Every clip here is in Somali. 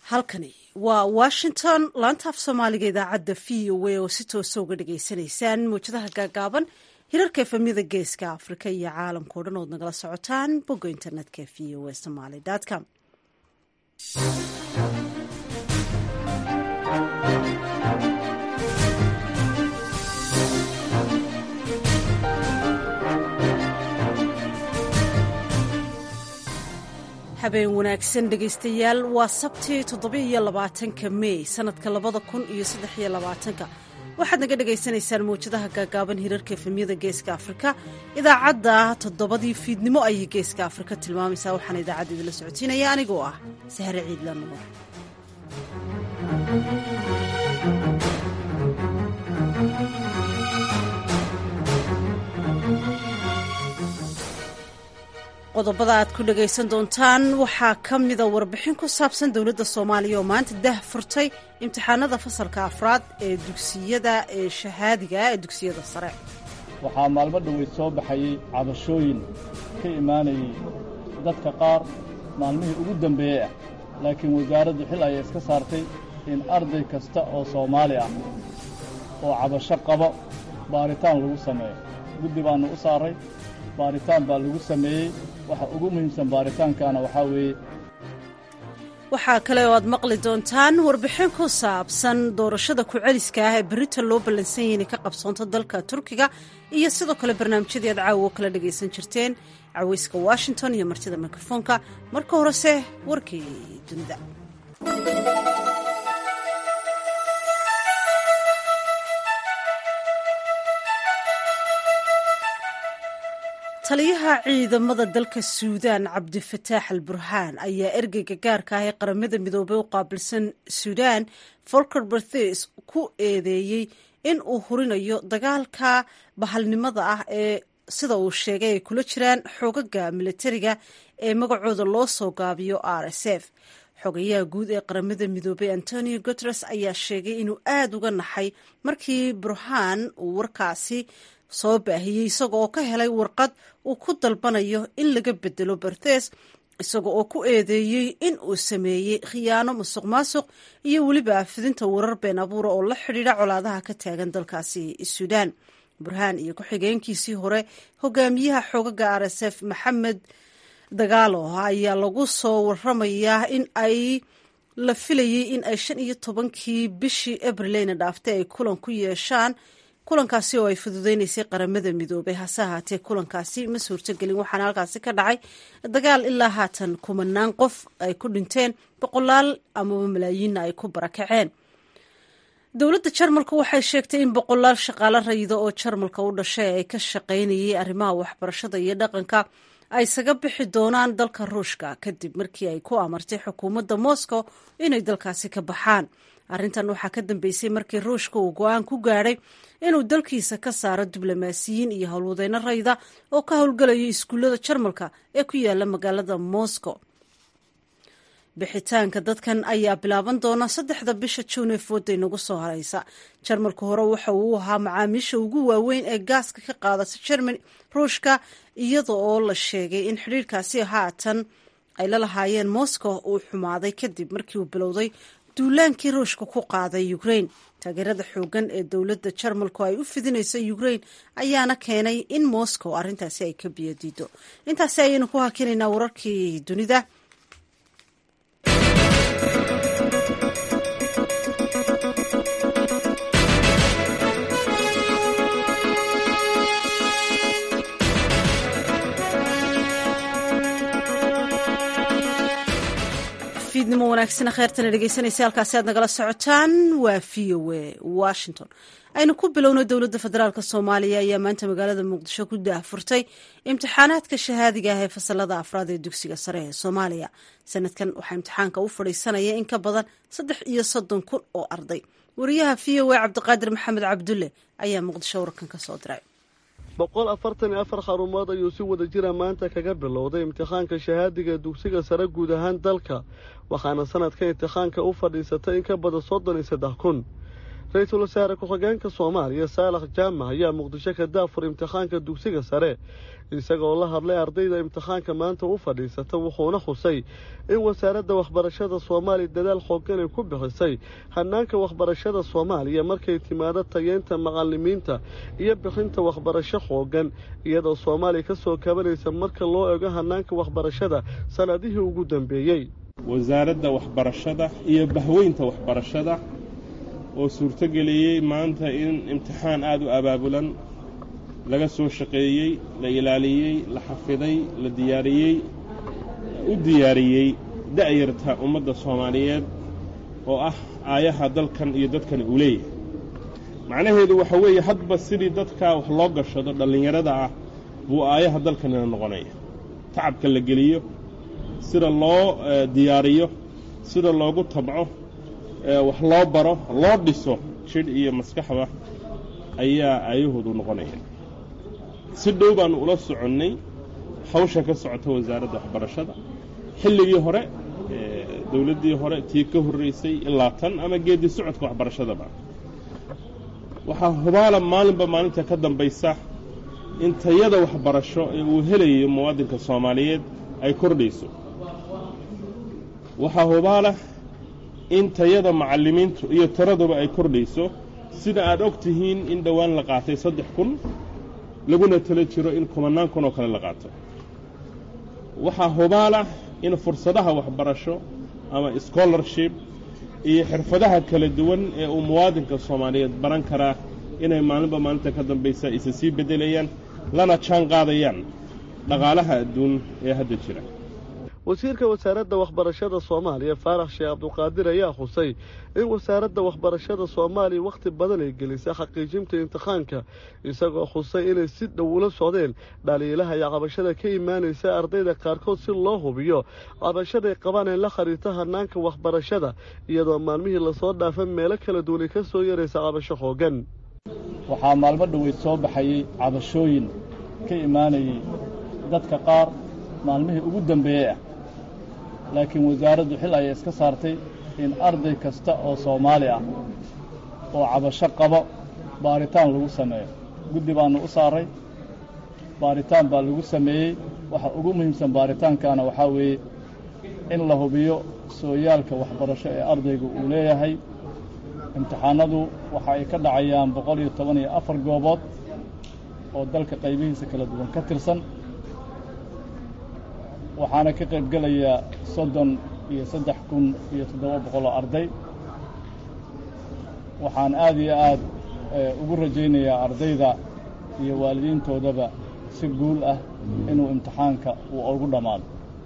halkani waa washington laantaaf soomaaliga idaacadda v o a oo si toosa uga dhagaysanaysaan mawjadaha gaagaaban hirarka efamyada geeska afrika iyo caalamkao dhan ood nagala socotaan bogga internetka v o a somaly com habeen wanaagsan dhegaystayaal waa sabtii toddoba-iyo labaatanka mey sanadka labada kun iyo saddexiyo labaatanka waxaad naga dhagaysanaysaan mawjadaha gaagaaban hirarka efemyada geeska afrika idaacadda toddobadii fiidnimo ayay geeska afrika tilmaamaysaa waxaana idaacadda idinla socotiinaya anigoo ah sahre ciidla nuur qodobada aad ku dhagaysan doontaan waxaa ka mida warbixin ku saabsan dowladda soomaaliya oo maanta dah furtay imtixaanada fasalka afraad ee dugsiyada ee shahaadiga ee dugsiyada sare waxaa maalmo dhoweyd soo baxayey cabashooyin ka imaanayey dadka qaar maalmihii ugu dembeeyey ah laakiin wasaaraddu xil ayay iska saartay in arday kasta oo soomaali ah oo cabasho qabo baaritaan lagu sameeyo guddi baannu u saaray baaritaan baa lagu sameeyey waxa ugu muhiimsan baaritaankaana waxaa weeye waxaa kale oo aad maqli doontaan warbixin ku saabsan doorashada ku-celiska ah ee berita loo ballansan yahay inay ka qabsoonto dalka turkiga iyo sidoo kale barnaamijyadii aad caawa oo kala dhagaysan jirteen caweyska washington iyo martida mikrofoonka marka horese warkii dunida taliyaha ciidamada dalka suudaan cabdifataax al burhaan ayaa ergeyga gaarka ah ee qaramada midoobey u qaabilsan suudaan folker berthes ku eedeeyey in uu hurinayo dagaalka bahalnimada ah ee sida uu sheegay ay kula jiraan xoogaga militariga ee magacooda loo soo gaabiyo r s f xogayaha guud ee qaramada midoobey antonio guteres ayaa sheegay inuu aada uga naxay markii burhaan uu warkaasi soo baahiyey isaga oo ka helay warqad uu ku dalbanayo in laga bedelo berthes isaga oo ku eedeeyey in uu sameeyey khiyaano musuq maasuq iyo weliba fidinta warar been abuura oo la xidhiidha colaadaha ka taagan dalkaasi suudaan burhaan iyo ku-xigeenkiisii hore hogaamiyaha xoogaga r s f maxamed dagaalo ayaa lagu soo waramayaa in ay la filayey in ay shan iyo tobankii bishii abrileyna dhaaftay ay kulan ku yeeshaan kulankaasi oo ay fududeynaysay qaramada midoobay hase ahaatee kulankaasi ma suurtogelin waxaana halkaasi ka dhacay dagaal ilaa haatan kumanaan qof ay ku dhinteen boqolaal amaba malaayiinna ay ku barakaceen dowladda jarmalka waxay sheegtay in boqolaal shaqaalo rayida oo jarmalka u dhashay ay ka shaqaynayay arrimaha waxbarashada iyo dhaqanka ay isaga bixi doonaan dalka ruushka kadib markii ay ku amartay xukuumadda moscow inay dalkaasi ka baxaan arrintan waxaa ka dambeysay markii ruushka uu go-aan ku gaadhay inuu dalkiisa ka saaro diblomaasiyiin iyo howlwadeyno rayda oo ka howlgelaya iskuullada jarmalka ee ku yaala magaalada moscow bixitaanka dadkan ayaa bilaaban doona saddexda bisha juun ee fooday nagu soo hareysa jarmalka hore waxa uu ahaa macaamiisha ugu waaweyn ee gaaska ka qaadata jermany ruushka iyada oo la sheegay in xidhiirkaasi haatan ay la lahaayeen moscow uu xumaaday kadib markii uu bilowday duulaankii ruushka ku qaaday ukrain taageerada xoogan ee dowladda jarmalku ay u fidinayso ukrain ayaana keenay in moscow arrintaasi ay ka biyadiido intaasi ayaynu ku hakinaynaa wararkii dunida fiidnimo wanaagsana kheertana dhegeysanaysa halkaasi aad nagala socotaan waa v o a washington aynu ku bilowno dowladda federaalk soomaaliya ayaa maanta magaalada muqdisho ku daahfurtay imtixaanaadka shahaadiga ah ee fasalada afraad ee dugsiga sare ee soomaaliya sanadkan waxaa imtixaanka u fadhiisanaya in ka badan saddex iyo soddon kun oo arday wariyaha v o a cabdiqaadir maxamed cabdulle ayaa muqdisho warkan ka soo diray boqol afartan iyo afar xarumood ayuu si wada jira maanta kaga bilowday imtixaanka shahaadiga dugsiga sare guud ahaan dalka waxaana sanadka imtixaanka u fadhiisatay in ka badan soddon iyo saddex kun ra-iisul wasaare ku-xigeenka soomaaliya saalax jaamac ayaa muqdisho ka daafur imtixaanka dugsiga sare isagoo la hadlay ardayda imtixaanka maanta u fadhiisata wuxuuna xusay in wasaaradda waxbarashada soomaaliya dadaal xoogan ay ku bixisay hanaanka waxbarashada soomaaliya markay timaado tayeynta macalimiinta iyo bixinta waxbarasho xoogan iyadoo soomaaliya ka soo kabanaysa marka loo ego hanaanka waxbarashada sanadihii ugu dambeeyey wasaaradda waxbarashada iyo bahweynta waxbarashada oo suurtogeliyey maanta in imtixaan aada u abaabulan laga soo shaqeeyey la ilaaliyey la xafiday la diyaariyey u diyaariyey da'yarta ummadda soomaaliyeed oo ah aayaha dalkan iyo dadkan uu leeyahay macnaheedu waxa weeye hadba sidii dadkaa wax loo gashado dhallinyarada ah buu aayaha dalkanina noqonaya tacabka la geliyo sida loo diyaariyo sida loogu tabco wax loo baro loo dhiso jidh iyo maskaxda ayaa aayahoodu noqonaya si dhow baannu ula soconnay hawsha ka socota wasaaradda waxbarashada xilligii hore dowladdii hore tii ka horraysay ilaa tan ama geeddi socodka waxbarashadaba waxaa hubaala maalinba maalinta ka dambaysa in tayada waxbarasho ee uu helayo muwaadinka soomaaliyeed ay kordhayso waxaa hubaala in tayada macallimiintu iyo tiraduba ay kordhayso sida aad og tihiin in dhowaan la qaatay saddex kun laguna tala jiro in kumannaan kun oo kale la qaato waxaa hubaala in fursadaha waxbarasho ama scholarship iyo xirfadaha kala duwan ee uu muwaadinka soomaaliyeed baran karaa inay maalinba maalinta ka dambaysa isa sii beddelayaan lana jaan qaadayaan dhaqaalaha adduun ee hadda jira wasiirka wasaaradda waxbarashada soomaaliya faarax sheekh cabduqaadir ayaa xusay in wasaaradda waxbarashada soomaaliya wakhti badan ay gelisay xaqiijinta imtixaanka isagoo xusay inay si dhow ula socdeen dhaliilaha iyo cabashada ka imaanaysa ardayda qaarkood si loo hubiyo cabashaday qabaan ee la khariirta hanaanka waxbarashada iyadoo maalmihii lasoo dhaafa meelo kala duwanay ka soo yaraysa cabasho xoogan waxaa maalmo dhoweyd soo baxayey cabashooyin ka imaanayay dadka qaar maalmihii ugu dambeeyey ah laakiin wasaaraddu xil ayay iska saartay in arday kasta oo soomaali ah oo cabasho qabo baaritaan lagu sameeyo guddi baannu u saaray baaritaan baa lagu sameeyey waxa ugu muhiimsan baaritaankaana waxaa weeye in la hubiyo sooyaalka waxbarasho ee ardaygu uu leeyahay imtixaanadu waxa ay ka dhacayaan boqol iyo toban iyo afar goobood oo dalka qaybihiisa kala duwan ka tirsan waxaana ka qayb gelaya soddon iyo saddex kun iyo toddoba boqol oo arday waxaan aad iyo aad ugu rajaynayaa ardayda iyo waalidiintoodaba si guul ah inuu imtixaanka uu ugu dhammaado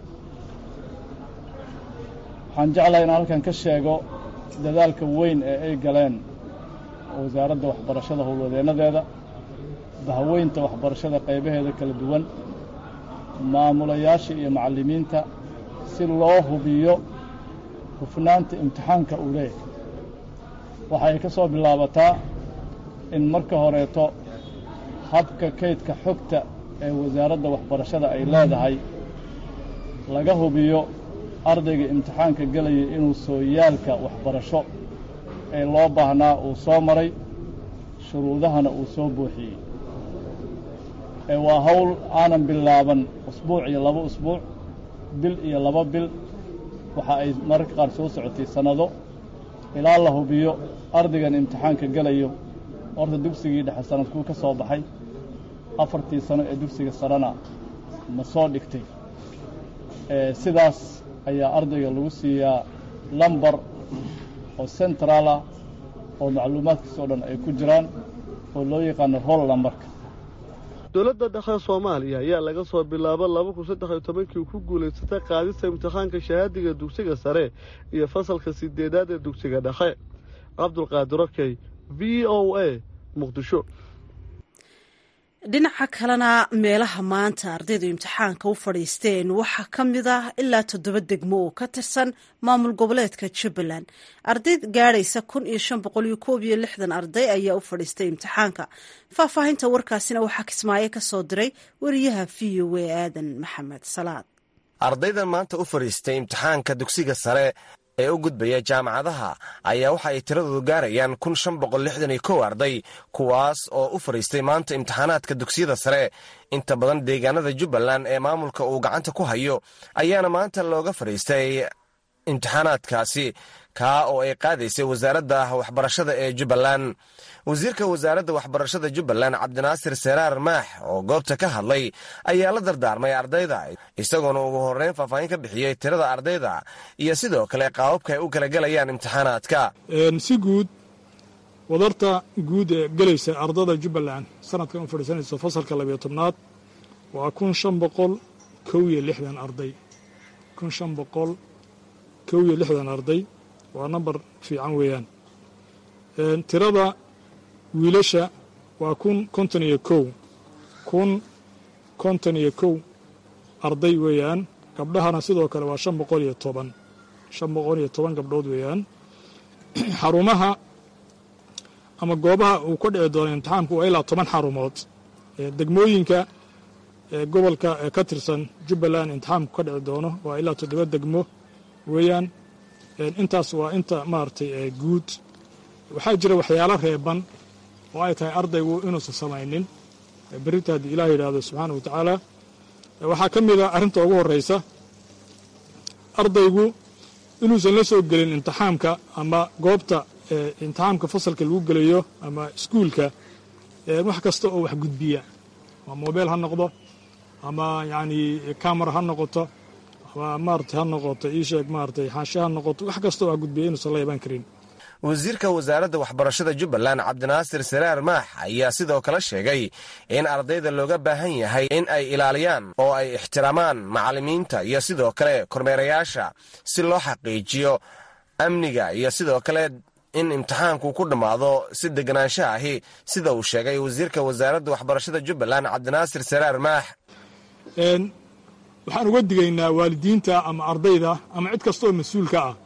waxaan jeclahay inaan halkan ka sheego dadaalka weyn ee ay galeen wasaaradda waxbarashada howlwadeennadeeda bahweynta waxbarashada qaybaheeda kala duwan maamulayaasha iyo macallimiinta si loo hubiyo hufnaanta imtixaanka uu leeyahay waxay ka soo bilaabataa in marka horeeto habka kaydka xogta ee wasaaradda waxbarashada ay leedahay laga hubiyo ardayga imtixaanka gelaya inuu sooyaalka waxbarasho ee loo baahnaa uu soo maray shuruudahana uu soo buuxiyey ee waa hawl aanan bilaaban usbuuc iyo laba usbuuc bil iyo laba bil waxa ay mararka qaar soo socotay sannado ilaa la hubiyo ardaygan imtixaanka gelayo horta dugsigii dhexe sanadkuu ka soo baxay afartii sano ee dugsiga sarena ma soo dhigtay sidaas ayaa ardayga lagu siiyaa lambar oo central ah oo macluumaadkiisa o dhan ay ku jiraan oo loo yaqaano roll lambarka dowladda dhexe soomaaliya ayaa laga soo bilaabo laba kun saddex iyo tobankii ku guulaysatay qaadista imtixaanka shahaadiga dugsiga sare iyo fasalka sideedaad ee dugsiga dhexe cabdulqaadir okey v o a muqdisho dhinaca kalena meelaha maanta ardaydu imtixaanka u fadhiisteen waxaa ka mid ah ilaa toddoba degmo oo ka tirsan maamul goboleedka jubbaland arday gaadhaysa kun iyo shan boqol iyo koob iyo lixdan arday ayaa u fadhiistay imtixaanka faahfaahinta warkaasina waxaa kismaayo ka soo diray wariyaha v o a aadan maxamed salaad ardayda maanta u fadhiistay imtixaanka dugsiga sare ee u gudbaya jaamacadaha ayaa waxa ay tiradoodu gaarayaan kun shan boqol lixdan iyo kow arday kuwaas oo u fadhiistay maanta imtixaanaadka dugsiyada sare inta badan deegaanada jubbaland ee maamulka uu gacanta ku hayo ayaana maanta looga fadhiistay imtixaanaadkaasi kaa oo ay qaadaysay wasaaradda waxbarashada ee jubbaland wasiirka wasaaradda waxbarashada jubbaland cabdinaasir seraar maax oo goobta ka hadlay ayaa la dardaarmay ardayda isagoona ugu horreyn faahfaahin ka bixiyey tirada ardayda iyo sidoo kale qaababka ay u kala gelayaan imtixaanaadka si guud wadarta guud ee gelaysa ardada jubbaland sanadkan u fadhiisanaysa fasalka labiyo tobnaad waa kun shan boqol kow iyo lixdan arday kun shan boqol kow iyo lixdan arday waa nambar fiican weeyaan tirada wiilasha waa kun konton iyo kow kun konton iyo kow arday weeyaan gabdhahana sidoo kale waa shan boqol iyo toban shan boqol iyo toban gabdhood weeyaan xarumaha ama goobaha uu ka dhici doono imtixaamku waa ilaa toban xarumood degmooyinka gobolka ee ka tirsan jubbaland imtixaamku ka dhici doono waa ilaa toddoba degmo weeyaan intaas waa inta maaragtay guud waxaa jira waxyaalo reeban oo ay tahay ardaygu inuusan samaynin berrinta haddii ilaah yidhaahdo subxaana wa tacaala waxaa ka mid a arrinta ugu horraysa ardaygu inuusan la soo gelin imtixaamka ama goobta imtixaamka fasalka lagu gelayo ama iskuulka wax kasta oo wax gudbiya ama mobeel ha noqdo ama yacni camera ha noqoto ama maarata ha noqoto ii sheeg maaratay xaashe ha noqoto wax kasta oo wax gudbiya inuusan la iban karin wasiirka wasaaradda waxbarashada jubbaland cabdinaasir saraar maax ayaa sidoo kale sheegay in ardayda looga baahan yahay in ay ilaaliyaan oo ay ixtiraamaan macallimiinta iyo sidoo kale kormeerayaasha si loo xaqiijiyo amniga iyo sidoo kale in imtixaanku ku dhammaado si deganaansha ahi sida uu sheegay wasiirka wasaaradda waxbarashada jubbaland cabdinaasir saraar maax waxaan uga digaynaa waalidiinta ama ardayda ama cid kasta oo mas-uulka ah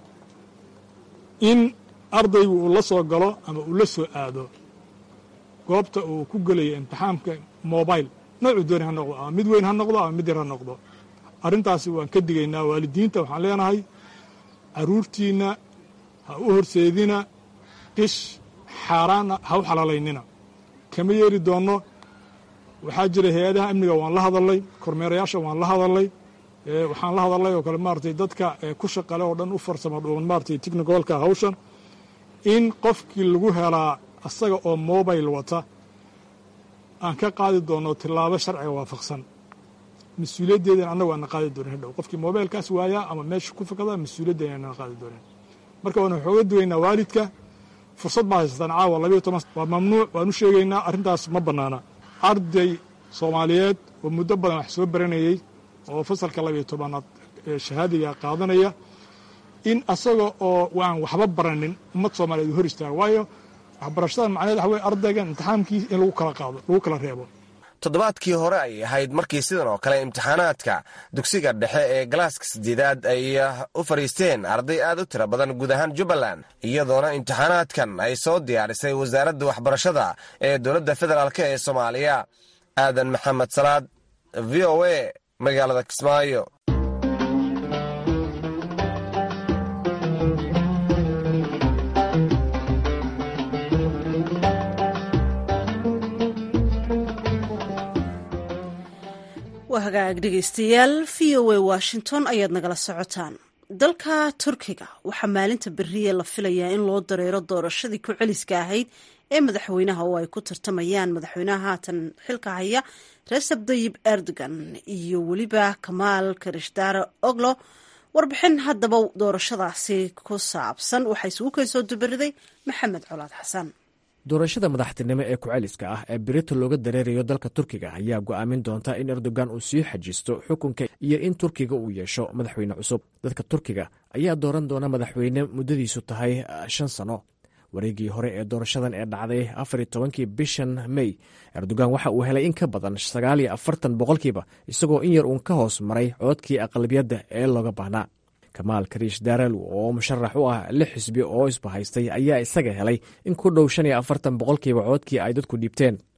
in ardaygu uu la soo galo ama uu la soo aado goobta uu ku gelayo imtixaamka mobile noocuu dooni ha noqdo ama mid weyn ha noqdo ama mid yar ha noqdo arrintaasi waan ka digaynaa waalidiinta waxaan leenahay carruurtiinna ha u horseedina qish xaaraana ha u xalaalaynina kama yeeri doonno waxaa jira hay-adaha amniga waan la hadalnay kormeerayaasha waan la hadalnay waxaan la hadalnay oo kale maaratay dadka ku shaqale oo dhan u farsamo dhuuban maaratay technicalka hawshan in qofkii lagu helaa asaga oo mobile wata aan ka qaadi doonno tillaabo sharciga waafaqsan mas-uuliyaddeedan annagu aana qaadi doonin hadhow qofkii mobilekaas waayaa ama meesha ku fakada mas-uuliyaddeena aanan qaadi doonin marka waan waxooga dugaynaa waalidka fursad baa haysataan caawa labayo toban waa mamnuuc waan u sheegaynaa arrintaas ma bannaana arday soomaaliyeed oo muddo badan wax soo baranayey oo fasalka labayo tobanaad shahaadiga qaadanaya in asaga oo waan waxba baranin ummad soomaaliyeed hor istaaga waayo waxbarashada macnaheed waxa weye ardaygan imtixaamkii in lagu kala qaado lagu kala reebo toddobaadkii hore ay ahayd markii sidan oo kale imtixaanaadka dugsiga dhexe ee galaaska sideedaad ay u fadhiisteen arday aad u tiro badan guud ahaan jubbaland iyadoona imtixaanaadkan ay soo diyaarisay wasaaradda waxbarashada ee dowladda federaalk ee soomaaliya aadan maxamed salaad v o a magaalada kismaayo waa hagaag dhegeystayaal v o a washington ayaad nagala socotaan dalka turkiga waxaa maalinta beriye la filayaa in loo dareero doorashadii ku celiska ahayd ee madaxweynaha oo ay ku tartamayaan madaxweynaha haatan xilka haya recep tayib erdogan iyo weliba kamaal karishdaare oglo warbixin haddaba doorashadaasi ku saabsan waxaa isugu kay soo dubariday maxamed colaad xasan doorashada madaxtinimo ee ku-celiska ah ee berito looga dareerayo dalka turkiga ayaa go'aamin doonta in erdogan uu sii xajisto xukunka iyo in turkiga uu yeesho madaxweyne cusub dadka turkiga ayaa dooran doona madaxweyne muddadiisu tahay shan sano wareegii hore ee doorashadan ee dhacday afar iyo tobankii bishan mey erdogan waxa uu helay in ka badan sagaal iyo afartan boqolkiiba isagoo in yar uun ka hoos maray codkii aqlabiyadda ee looga baahnaa kamaal kariish daarel oo musharax u ah lix xisbi oo isbahaystay ayaa isaga helay in ku dhow shan iyo afartan boqolkiiba codkii ay dadku dhiibteen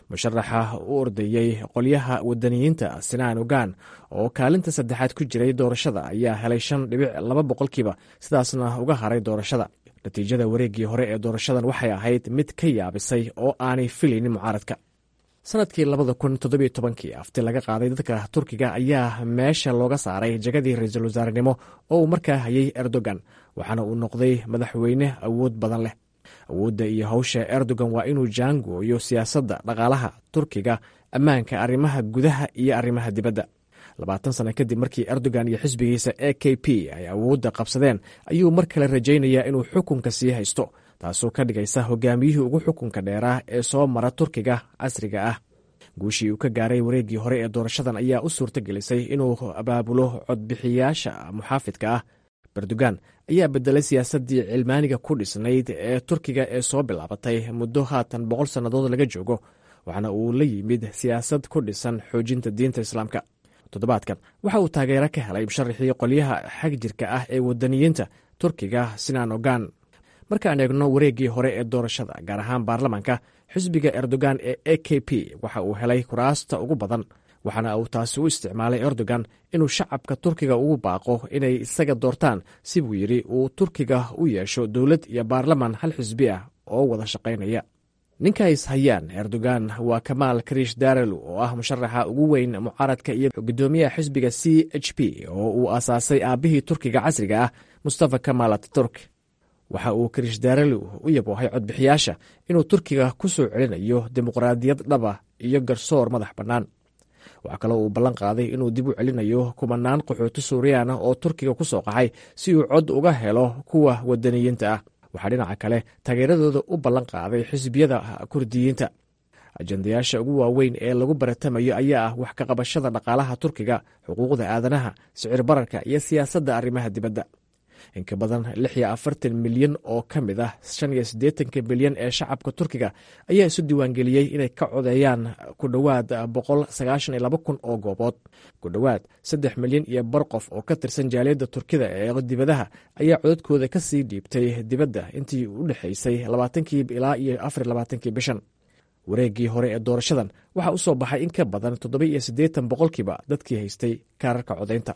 musharaxa u ordayey qolyaha wadaniyiinta sinaan ogaan oo kaalinta saddexaad ku jiray doorashada ayaa helay shan dhibic laba boqolkiiba sidaasna uga haray doorashada natiijada wareeggii hore ee doorashadan waxay ahayd mid ka yaabisay oo aanay filaynin mucaaradka sanadkii labada kun toddobiyo tobankii afti laga qaaday dadka turkiga ayaa meesha looga saaray jagadii ra-iisul wasaarenimo oo uu markaa hayay erdogan waxaana uu noqday madaxweyne awood badan leh awoodda iyo hawsha erdogan waa inuu jaangooyo siyaasadda dhaqaalaha turkiga ammaanka arrimaha gudaha iyo arrimaha dibadda labaatan sano kadib markii erdogan iyo xisbigiisa e k p ay awoodda qabsadeen ayuu mar kale rajaynayaa inuu xukunka sii haysto taasoo ka dhigaysa hogaamiyihii ugu xukunka dheeraa ee soo mara turkiga casriga ah guushii uu ka gaaray wareeggii hore ee doorashadan ayaa u suurto gelisay inuu abaabulo codbixiyaasha muxaafidka ah erdogan ayaa bedelay siyaasaddii cilmaaniga ku dhisnayd ee turkiga ee soo bilaabatay muddo haatan boqol sannadood laga joogo waxaana uu la yimid siyaasad ku dhisan xoojinta diinta islaamka toddobaadkan waxa uu taageero ka helay musharaxii qolyaha xag jirka ah ee wadaniyiinta turkiga sinaan ogan markaan eegno wareeggii hore ee doorashada gaar ahaan baarlamaanka xisbiga erdogan ee e k p waxa uu helay kuraasta ugu badan waxaana uu taasi u isticmaalay erdogan inuu shacabka turkiga ugu baaqo inay isaga doortaan si buu yidhi uu turkiga u yeesho dowlad iyo baarlaman hal xisbi ah oo wada shaqaynaya ninka is hayaan erdogan waa kamaal kariish darelu oo ah musharaxa ugu weyn mucaaradka iyo gudoomiyaha xisbiga c h p oo uu aasaasay aabbihii turkiga casriga ah mustafa kamal ataturk waxa uu kariish darelu u yaboohay codbixiyaasha inuu turkiga ku soo celinayo dimuqraadiyad dhaba iyo garsoor madax bannaan waxaa kaloo uu ballan qaaday inuu dib u celinayo kumanaan qaxooti suuriyaana oo turkiga ku soo qaxay si uu cod uga helo kuwa wadaniyiinta ah waxaa dhinaca kale taageeradooda u ballan qaaday xisbiyada kurdiyiinta ajendayaasha ugu waaweyn ee lagu baratamayo ayaa ah wax ka qabashada dhaqaalaha turkiga xuquuqda aadanaha sicir bararka iyo siyaasadda arrimaha dibadda inka badan lix iyo afartan milyan oo ka mid ah shan iyo siddeetanka milyan ee shacabka turkiga ayaa isu diiwaangeliyey inay ka codeeyaan ku dhowaad boqol sagaashan iyo laba kun oo goobood ku dhowaad saddex milyan iyo bar qof oo ka tirsan jaaliyadda turkida ee dibadaha ayaa codadkooda ka sii dhiibtay dibadda intii u dhexaysay labaatankii ilaa iyo afar labaatankii bishan wareeggii hore ee doorashadan waxaa u soo baxay in ka badan toddoba iyo siddeetan boqolkiiba dadkii haystay kaararka codaynta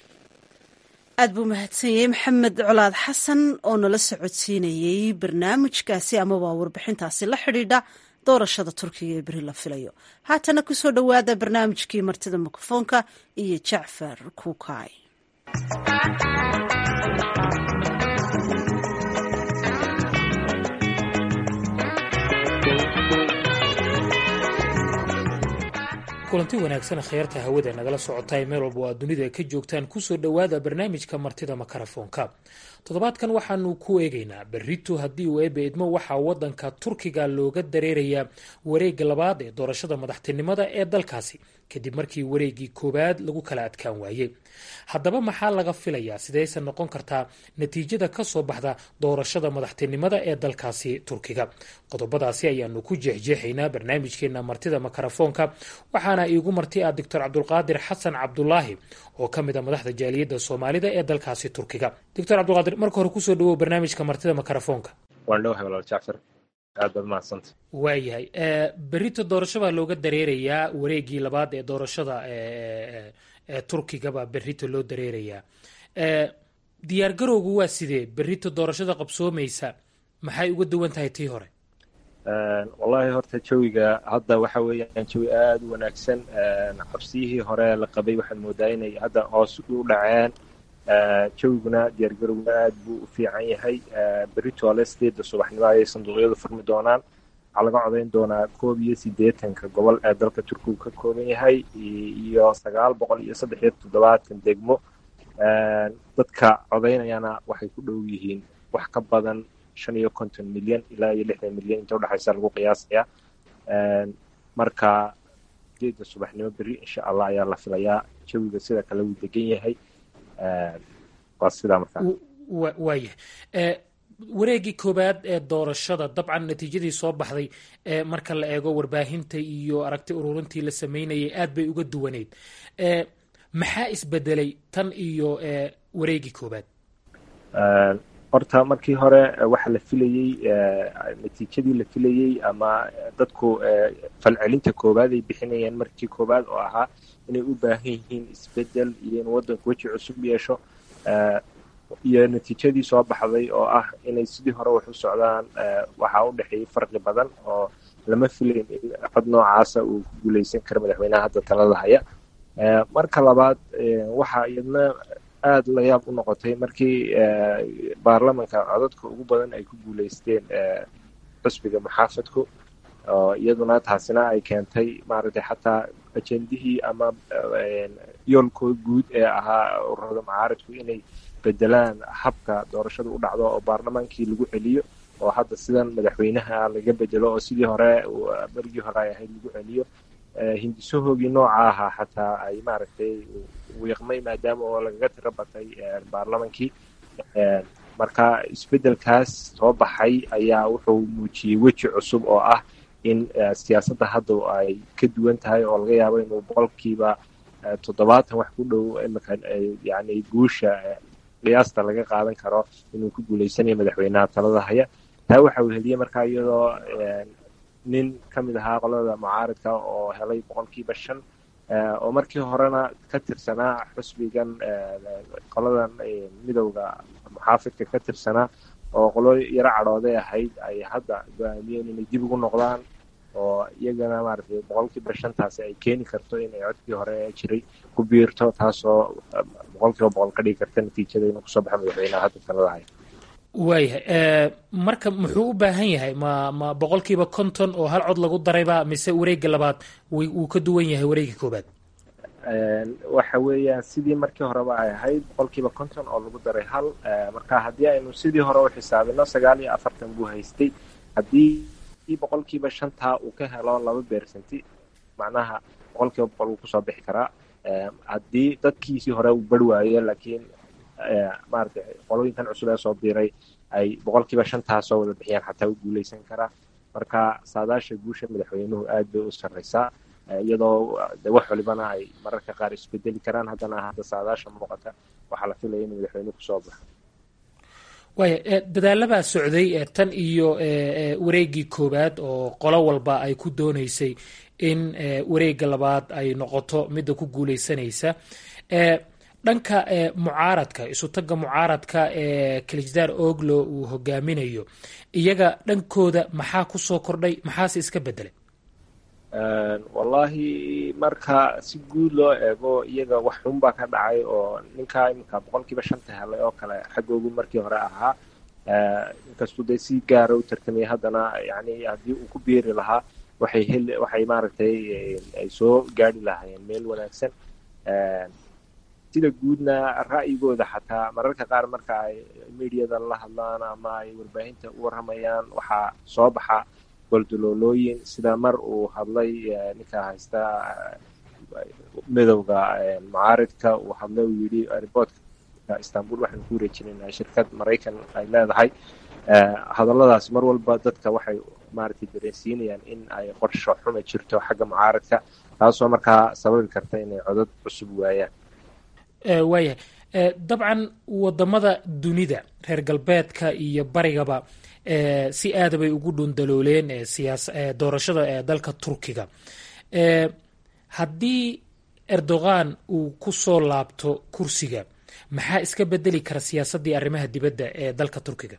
aad buu mahadsanyey maxamed colaad xasan oo nala socodsiinayey barnaamijkaasi amaba warbixintaasi la xidhiidha doorashada turkiga ee beri la filayo haatana kusoo dhowaada barnaamijkii martida mikrofoonka iyo jacfar kuukay kulanti wanaagsan kheyrta hawada nagala socotaay meel walba oo aad dunida ka joogtaan kusoo dhowaada barnaamijka martida makarafoonka toddobaadkan waxaanu ku eegaynaa berito haddii uu eebe idmo waxaa wadanka turkiga looga dareerayaa wareega labaad ee doorashada madaxtinimada ee dalkaasi kadib markii wareegii koowaad lagu kala adkaan waayey haddaba maxaa laga filayaa sideyse noqon kartaa natiijada kasoo baxda doorashada madaxtinimada ee dalkaasi turkiga qodobadaasi ayaanu ku jeexjeexaynaa barnaamijkeena martida makarafoonka waxaana iigu marti ah doctor cabdulqaadir xasan cabdulaahi oo ka mid a madaxda jaaliyadda soomaalida ee dalkaasi turkiga doctor cabdulqaadir marka hore kusoo dhawow barnaamijka martida makarafoonka waan dhowahay walaal jacfar aad baad mahadsanta waayahay berito doorasho baa looga dareerayaa wareegii labaad ee doorashada ee turkigaba berito loo dareerayaa diyaar garowgu waa sidee berito doorashada qabsoomaysa maxay uga duwan tahay tii hore wallahi horta jawiga hadda waxa weeyaan jawi aada u wanaagsan cabsiyihii hore la qabay waxaad moodaa inay hadda hoos u dhaceen jawiguna diyaargarowguna aad buu u fiican yahay beritoole sideedda subaxnimo ayay sanduuqyadu furmi doonaan waxaa laga codayn doonaa koob iyo siddeetanka gobol ee dalka turkigu ka kooban yahay iyo sagaal boqol iyo saddex iyo toddobaatan degmo dadka codaynayana waxay ku dhow yihiin wax ka badan shan iyo konton milyan ilaa iyo lixdan milyan inta udhexaysa lagu qiyaasaya marka sideedda subaxnimo berri insha allah ayaa la filayaa jawiga sida kale wuu degan yahay waa sidaa markaa waayahay wareegii koowaad ee doorashada dabcan natiijadii soo baxday marka la eego warbaahinta iyo aragti ururintii la sameynayay aad bay uga duwaneyd maxaa isbedelay tan iyo wareegii koowaad horta markii hore waxa la filayey natiijadii la filayey ama dadku falcelinta koowaad ay bixinayeen markii koowaad oo ahaa inay u baahan yihiin isbedel iyo in waddanku weji cusub yeesho iyo natiijadii soo baxday oo ah inay sidii hore wax u socdaan waxaa u dhexeeyey farqi badan oo lama filayn in cod noocaasa uu ku guuleysan karo madaxweynaha hadda talada haya marka labaad waxaa iyadna aada la yaab u noqotay markii baarlamanka codadka ugu badan ay ku guuleysteen xusbiga muxaafadku oo iyaduna taasina ay keentay maaragtay xataa ajendihii ama yoolkooda guud ee ahaa ururada mucaaridku inay bedelaan habka doorashada u dhacdo oo baarlamaankii lagu celiyo oo hadda sidan madaxweynaha laga bedelo oo sidii hore berigii hore ay ahayd lagu celiyo hindisahoogii nooca ahaa xataa ay maaragtay wiiqmay maadaama oo lagaga tiro batay baarlamankii marka isbeddelkaas soo baxay ayaa wuxuu muujiyey weji cusub oo ah in siyaasadda hadda ay ka duwan tahay oo laga yaabo inuu boqolkiiba toddobaatan wax ku dhow imika yani guusha qiyaasta laga qaadan karo inuu ku guuleysanayo madaxweynaha talada haya taa waxa uu heliyey markaa iyadoo nin ka mid ahaa qolada mucaaridka oo helay boqolkiiba shan oo markii horena ka tirsanaa xusbigan qoladan midowda muxaafidka ka tirsanaa oo qolo yaro cadhooday ahayd ay hadda go-aamiyeen inay dib ugu noqdaan oo iyagana maaragtay boqolkiiba shantaasi ay keeni karto inay codkii hore jiray ku biirto taasoo boqolkiiba boqol ka dhigi karta natiijada inuu kusoo baxa madaxweynaha hadda talada haya waayahay marka muxuu u baahan yahay ma ma boqolkiiba konton oo hal cod lagu darayba mise wareegga labaad wuu ka duwan yahay wareegga koobaad waxa weeyaan sidii markii horeba ay ahayd boqolkiiba konton oo lagu daray hal marka haddii aynu sidii hore u xisaabino sagaal iyo afartan buu haystay haddii boqolkiiba shantaa uu ka helo laba beersanti macnaha boqolkiiba boqol wuu kusoo bixi karaa haddii dadkiisii hore uu bari waayo laakiin maaragtay qolooyinkan cusub ee soo biiray ay boqolkiiba shantaa soo wada bixiyaan xataa u guuleysan karaa marka saadaasha guusha madaxweynuhu aad bay u sarreysaa iyadoo de wax walibana ay mararka qaar isbedeli karaan haddana hadda saadaasha muuqata waxaa la filaya inuu madaxweynuhu kusoo baxo waaya dadaalabaa socday tan iyo wareeggii koowaad oo qolo walba ay ku dooneysay in wareegga labaad ay noqoto midda ku guuleysanaysa dhanka mucaaradka isutagga mucaaradka ee kalisdaar oglo uu hogaaminayo iyaga dhankooda maxaa kusoo kordhay maxaase iska bedelay wallahi marka si guud loo eego iyaga wax xun baa ka dhacay oo ninkaa iminka boqolkiiba shanta helay oo kale xaggoogu markii hore ahaa inkastuu dee si gaara u tartamaya haddana yani haddii uu ku biiri lahaa waxay hel waxay maaragtay ay soo gaari lahaayeen meel wanaagsan sida guudna ra'yigooda xataa mararka qaar marka ay mediada la hadlaan ama ay warbaahinta u warramayaan waxaa soo baxa goldaloolooyin sida mar uu hadlay ninka haysta midowda mucaaridka uu hadlay uu yidhi riboortka istanbul waxaan ku wareejinaynaa shirkad maraykan ay leedahay hadalladaas mar walba dadka waxay maaragtay dareensiinayaan in ay qorsho xuma jirto xagga mucaaridka taasoo markaa sababi karta inay codad cusub waayaan waayahay dabcan wadamada dunida reer galbeedka iyo barigaba si aada bay ugu dhundalooleen siyaas doorashada ee dalka turkiga haddii erdogan uu ku soo laabto kursiga maxaa iska bedeli kara siyaasaddii arrimaha dibadda ee dalka turkiga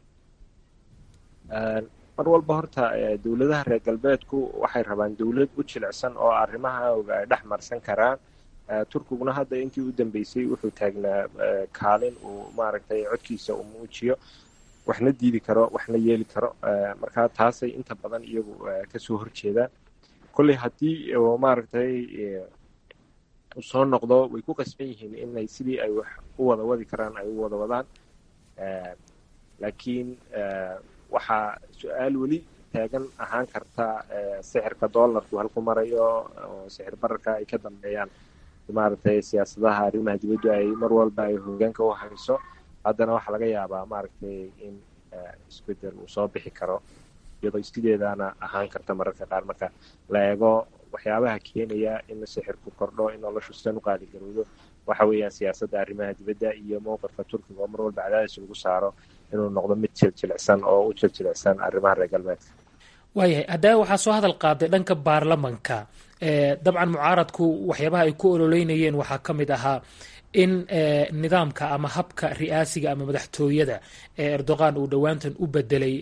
mar walba horta dowladaha reer galbeedku waxay rabaan dowlad u jilicsan oo arrimaha oga ay dhex marsan karaan turkiguna hadda intii u dambeysay wuxuu taagnaa kaalin uu maaragtay codkiisa uu muujiyo waxna diidi karo waxna yeeli karo marka taasay inta badan iyagu kasoo horjeedaan kolley haddii maaragtay soo noqdo way ku qasban yihiin inay sidii ay wax u wada wadi karaan ay u wada wadaan laakiin waxaa su-aal weli taagan ahaan karta sixirka dollarku halku marayo oo sixir bararka ay ka dambeeyaan maaragtay siyaasadaha arrimaha dibaddu ay mar walba ay hoggaanka u hayso haddana waxaa laga yaabaa maaragtay in isbedel uu soo bixi karo iyadoo sideedaana ahaan karta mararka qaar marka la eego waxyaabaha keenaya in sixirku kordho in noloshu sidan u qaaligarowdo waxa weeyaan siyaasadda arrimaha dibadda iyo mowqifka turkiga oo mar walba cadaadis lagu saaro inuu noqdo mid jiljilicsan oo u jiljilicsan arrimaha reer galbeedka waayahay haddaba waxaa soo hadal qaaday dhanka baarlamanka dabcan mucaaradku waxyaabaha ay ku ololeynayeen waxaa ka mid ahaa in nidaamka ama habka ri'aasiga ama madaxtooyada ee erdogan uu dhowaantan u bedelay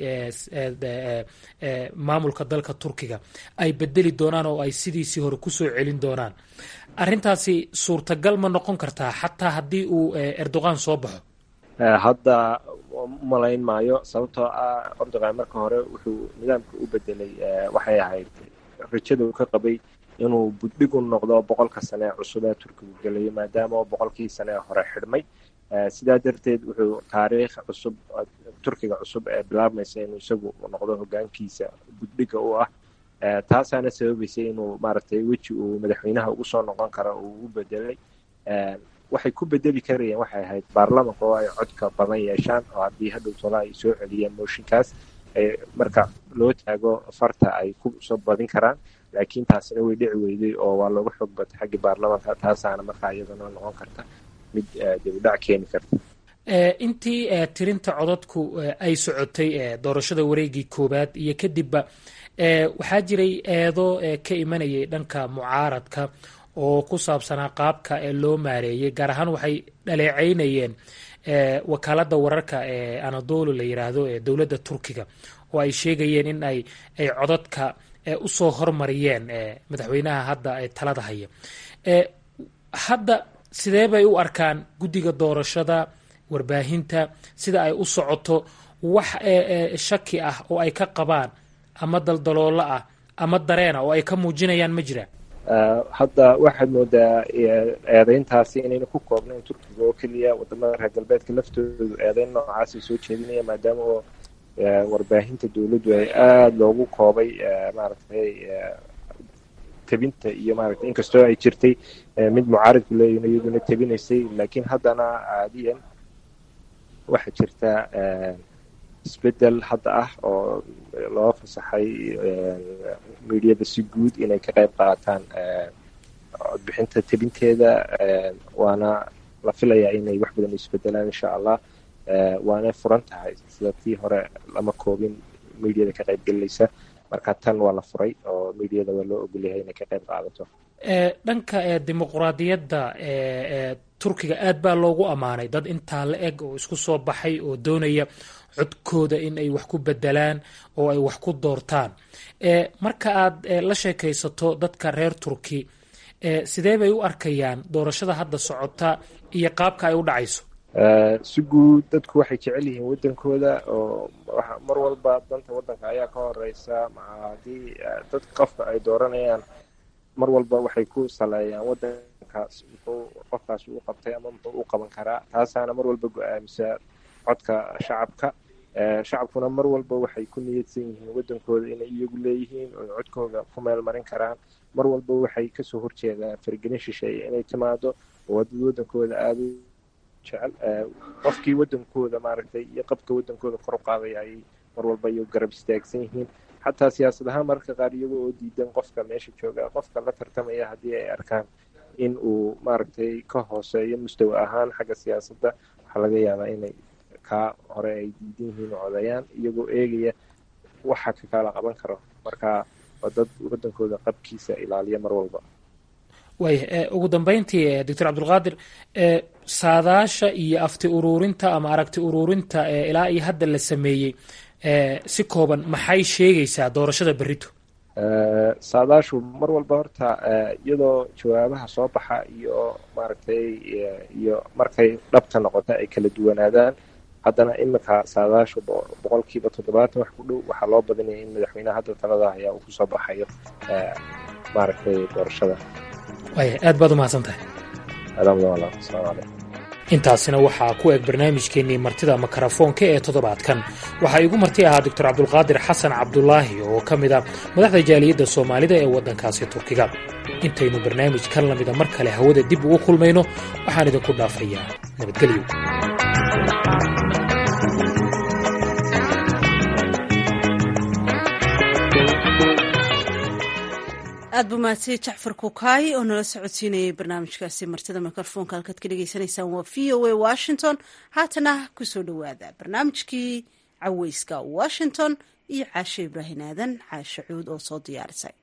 maamulka dalka turkiga ay bedeli doonaan oo ay sidiisii hore kusoo celin doonaan arrintaasi suurtagal ma noqon kartaa xataa haddii uu erdogan soo baxo hadda umalayn maayo sababtoo ah erdogan marka hore wuxuu nidaamka u bedelay waxay ahayd rajada uu ka qabay inuu buddhig u noqdo boqolka sane ee cusub ee turkigu gelayo maadaama boqolkii sane ee hore xidhmay sidaa darteed wuxuu taariikh cusub turkiga cusub ee bilaabmaysa inuu isagu noqdo hogaankiisa buddhiga u ah taasaana sababaysay inuu maaragtay weji uu madaxweynaha ugu soo noqon karo uu u bedelay waxay ku bedeli karayeen waxay ahayd baarlamanka oo ay codka badan yeeshaan oo haddii hadhow tola ay soo celiyeen mooshinkaas marka loo taago farta ay ku soo badin karaan laakiin taasina way dhici weyday oo waa looga xoog batay xaggii baarlamanka taasaana markaa iyadana noqon karta mid dibudhac keeni karta intii tirinta codadku ay socotay doorashada wareegii koowaad iyo kadibba waxaa jiray eedo ka imanayay dhanka mucaaradka oo ku saabsanaa qaabka loo maareeyay gaar ahaan waxay dhaleecaynayeen wakaaladda wararka ee anadolu la yiraahdo ee dowladda turkiga oo ay sheegayeen in ay ay codadka usoo hormariyeen madaxweynaha hadda talada haya hadda sidee bay u arkaan guddiga doorashada warbaahinta sida ay u socoto wax shaki ah oo ay ka qabaan ama daldaloolo ah ama dareena oo ay ka muujinayaan ma jiraan hadda waxaad moodaa eedeyntaasi inayna ku koobnayn turkiga oo keliya wadamada reer galbeedka laftoodu eedeyn noocaasay soo jeedinaya maadaama oo warbaahinta dowladdu ay aada loogu koobay maaragtay tebinta iyo maaragtay inkastoo ay jirtay mid mucaaridku leeyihin iyaduna tebinaysay laakiin haddana caadiyan waxaa jirta isbedel hadda ah oo loo fasaxay miidiyada si guud inay ka qayb qaataan codbixinta tebinteeda waana la filayaa inay wax badan isbedelaan insha allah waana furan tahay sida tii hore lama koobin miidiyada ka qayb gelinaysa marka tan waa la furay oo miidiyada waa loo ogolyahay inay ka qayb qaadato dhanka dimuqraadiyadda turkiga aad baa loogu ammaanay dad intaa la eg oo isku soo baxay oo doonaya codkooda in ay wax ku bedelaan oo ay wax ku doortaan marka aad la sheekaysato dadka reer turki sidee bay u arkayaan doorashada hadda socota iyo qaabka ay u dhacayso si guud dadku waxay jecel yihiin waddankooda oo mar walba danta waddanka ayaa ka horeysa maa haddii dad qofka ay dooranayaan mar walba waxay ku saleeyaan waddankaas muxuu qofkaas u qabtay ama muxuu u qaban karaa taasaana mar walba go-aamisa codka shacabka shacabkuna mar walba waxay ku niyadsan yihiin waddankooda inay iyagu leeyihiin oo codkooda ku meel marin karaan mar walba waxay kasoo horjeedaan fargelin shisheeye inay timaado oo dad waddankooda aada u jecel qofkii waddankooda maaragtay iyo qabka waddankooda kor u qaadaya ayay mar walba iyo garab istaagsan yihiin xataa siyaasad ahaan mararka qaar iyagoo oo diidan qofka meesha jooga qofka la tartamaya haddii ay arkaan in uu maaragtay ka hooseeyo mustawa ahaan xagga siyaasadda waxaa laga yaabaa inay kaa hore ay diidan yihiin oo codayaan iyagoo eegaya waxa ka kala qaban karo marka waa dad waddankooda qabkiisa ilaaliya mar walba waaya ugu dambeyntii doctor cabdulqaadir saadaasha iyo afti uruurinta ama aragti uruurinta ilaa iyo hadda la sameeyey si kooban maxay sheegaysaa doorashada berito saadaashu mar walba horta iyadoo jawaabaha soo baxa iyo maaragtay iyo markay dhabta noqota ay kala duwanaadaan haddana iminka saadaashu boqolkiiba toddobaatan wax ku dhow waxaa loo badinaya in madaxweyneha hadda talada ayaa uu kusoo baxayo maaragtay doorashada waaya aad baad umahadsan tahay asalaamu calaykum intaasina waxaa ku eg barnaamijkeennii martida makarafoonka ee toddobaadkan waxaa igu marti ahaa doctor cabdulqaadir xasan cabdulaahi oo ka mid a madaxda jaaliyadda soomaalida ee waddankaasi turkiga intaynu barnaamij kan lamida mar kale hawada dib ugu kulmayno waxaan idinku dhaafayaa nabadgelyo aad buu mahadsan jacfar kukaay oo nala socodsiinayay barnaamijkaasi martida mikrofoonka halkaad ka dhagaysanaysaan waa v o a washington haatana kusoo dhowaada barnaamijkii caweyska washington iyo caashe ibraahin aadan caashe cuud oo soo diyaarisay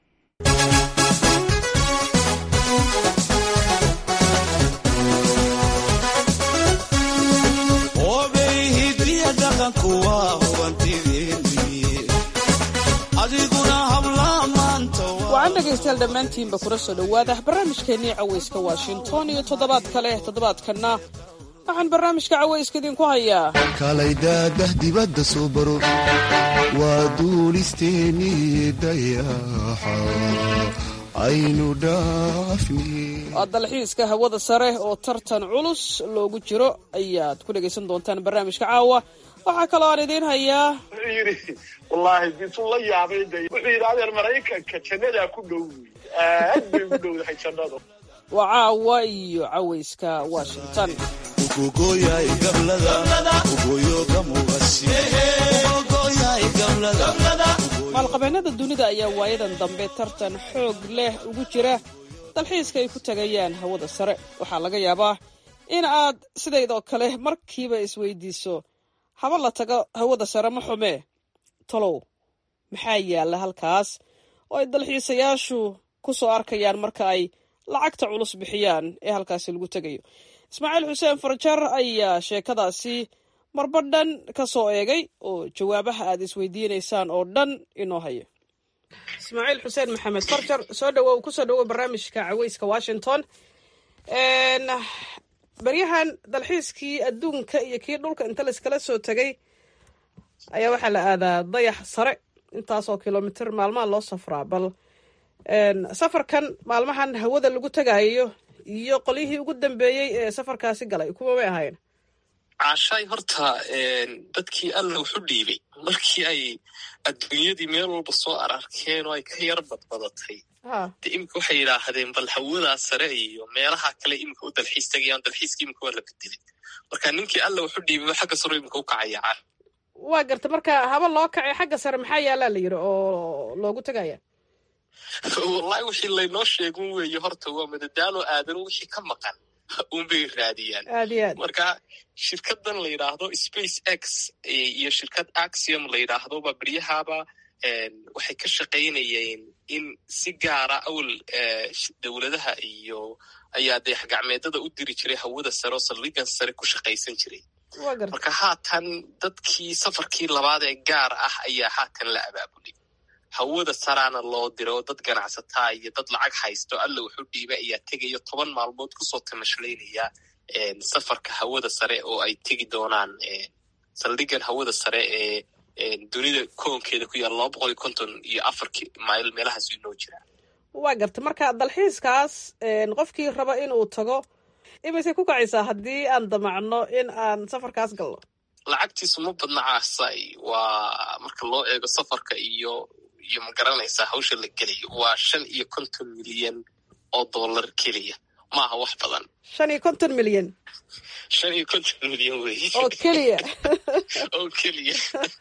wacan dhegaystayaal dhammaantiinba kula soo dhowaada barnaamijkeennii caweyska washington iyo toddobaad kale toddobaadkanna waxaan barnaamijka caweyska idinku hayaa kalaydadah dibadda soo baro waa duulisteennii dayaxa aynu dhaafni waa dalxiiska hawada sare oo tartan culus loogu jiro ayaad ku dhegaysan doontaan barnaamijka caawa waxaa kaloo aan idiin hayaa wuxuu yidhi wallaahi bisu la yaabay de wuxuu yidhi adeer maraykanka jannadaa ku dhow aad bay ugu dhowdahay jannadu waa caawa iyo caweyska washington maalqabeennada dunida ayaa waayadan dambe tartan xoog leh ugu jira dalxiiska ay ku tagayaan hawada sare waxaa laga yaabaa in aad sidaydoo kale markiiba isweydiiso haba la tago hawada sare ma xumee tolow maxaa yaalla halkaas oo ay dalxiisayaashu ku soo arkayaan marka ay lacagta culus bixiyaan ee halkaasi lagu tegayo ismaaciil xuseen farjar ayaa sheekadaasi marba dhan ka soo eegay oo jawaabaha aad isweydiinaysaan oo dhan inoo haya ismaaciil xuseen maxamed farjar soo dhawow kusoo dhawow barnaamijka caweyska washington baryahan dalxiiskii adduunka iyo kii dhulka inta layskala soo tegay ayaa waxaa la aadaa dayax sare intaasoo kilomitr maalmaha loo safraa bal safarkan maalmahan hawada lagu tagaayo iyo qolyihii ugu dambeeyey ee safarkaasi galay kuwa may ahayn caashaay horta dadkii alla wuxu dhiibay markii ay adduunyadii meel walba soo ararkeen oo ay ka yar badbadatay de imika waxay yidhaahdeen bal hawadaa sare iyo meelaha kale imika u dalxiis tagayaan dalxiiska imika waa la bedelay marka ninkii alla wuxu dhiibay xagga saro imika u kacaya waa garta marka haba loo kacay xagga sare maxaa yaalaa la yidhi oo loogu tegaya wallahi wixii laynoo sheegun weeye horta waa madadaalo aadan wixii ka maqan unbay raadiyaan aad iyo aad marka shirkadan la yidhaahdo space x iyo shirkad axiom la yidhaahdoba beryahaaba waxay ka shaqaynayeen in si gaara awal dowladaha iyo ayaa dayax gacmeedada u diri jiray hawada sare oo saldhigan sare ku shaqaysan jiray marka haatan dadkii safarkii labaad ee gaar ah ayaa haatan la abaabulay hawada saraana loo dira oo dad ganacsataa iyo dad lacag haysto alla wuxuu dhiibay ayaa tegayo toban maalmood kusoo tamashlaynaya safarka hawada sare oo ay tegi doonaan saldhigan hawada sare ee dunida koonkeeda ku yaala laba boqol iyo konton iyo afar mayl meelahaas inoo jiraa waa garta marka dalxiiskaas qofkii raba inuu tago imaysay ku kacaysaa haddii aan damacno in aan safarkaas galno lacagtiisu ma badna caasay waa marka loo eego safarka iyo iyo ma garanaysaa hawsha la gelayo waa shan iyo konton milyan oo dollar keliya maaha wax badan shan iyo konton milyan shan iyo konton milyan wey oo keliya oo keliya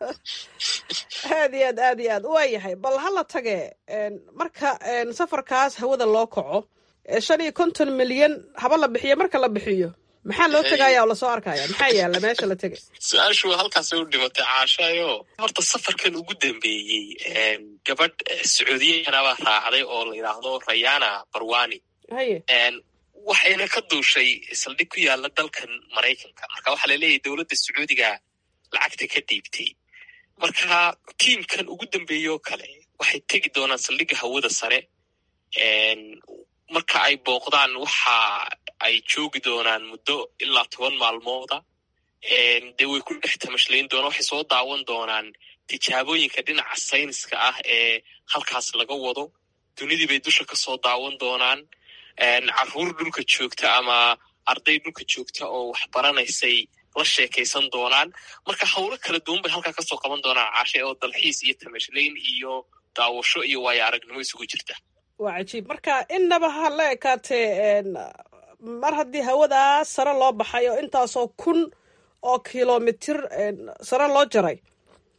aad iyo aad aad iyo aad waa yahay bal hala tage marka safarkaas hawada loo kaco shan iyo konton milyan haba la bixiyo marka la bixiyo maxaa loo tegaya oo lasoo arkaya maxaa yaala meesha la tegay su-aashu halkaasay u dhimatay caashaayo horta safarkan ugu dambeeyey gabadh sacuudiyahanabaa raacday oo la yidhaahdo rayana barwani haye waxayna ka duushay saldhig ku yaala dalkan maraykanka marka waxaa laleeyahay dowladda sacuudiga lacagta ka dhiibtay marka tiimkan ugu dambeeye oo kale waxay tegi doonaan saldhigga hawada sare marka ay booqdaan waxa ay joogi doonaan muddo ilaa toban maalmooda dee way ku dhex tamashlayn doonaan waxay soo daawan doonaan tijaabooyinka dhinaca sayniska ah ee halkaas laga wado dunidii bay dusha ka soo daawan doonaan carruur dhulka joogta ama arday dhulka joogta oo wax baranaysay la sheekaysan doonaan marka howlo kala duwan bay halkaa kasoo qaban doonaan caashe oo dalxiis iyo tamashlayn iyo daawasho iyo waayo aragnimo isugu jirta waa cajiib marka innaba ha la ekaatee mar haddii hawadaa sare loo baxay oo intaasoo kun oo kilomitir sare loo jaray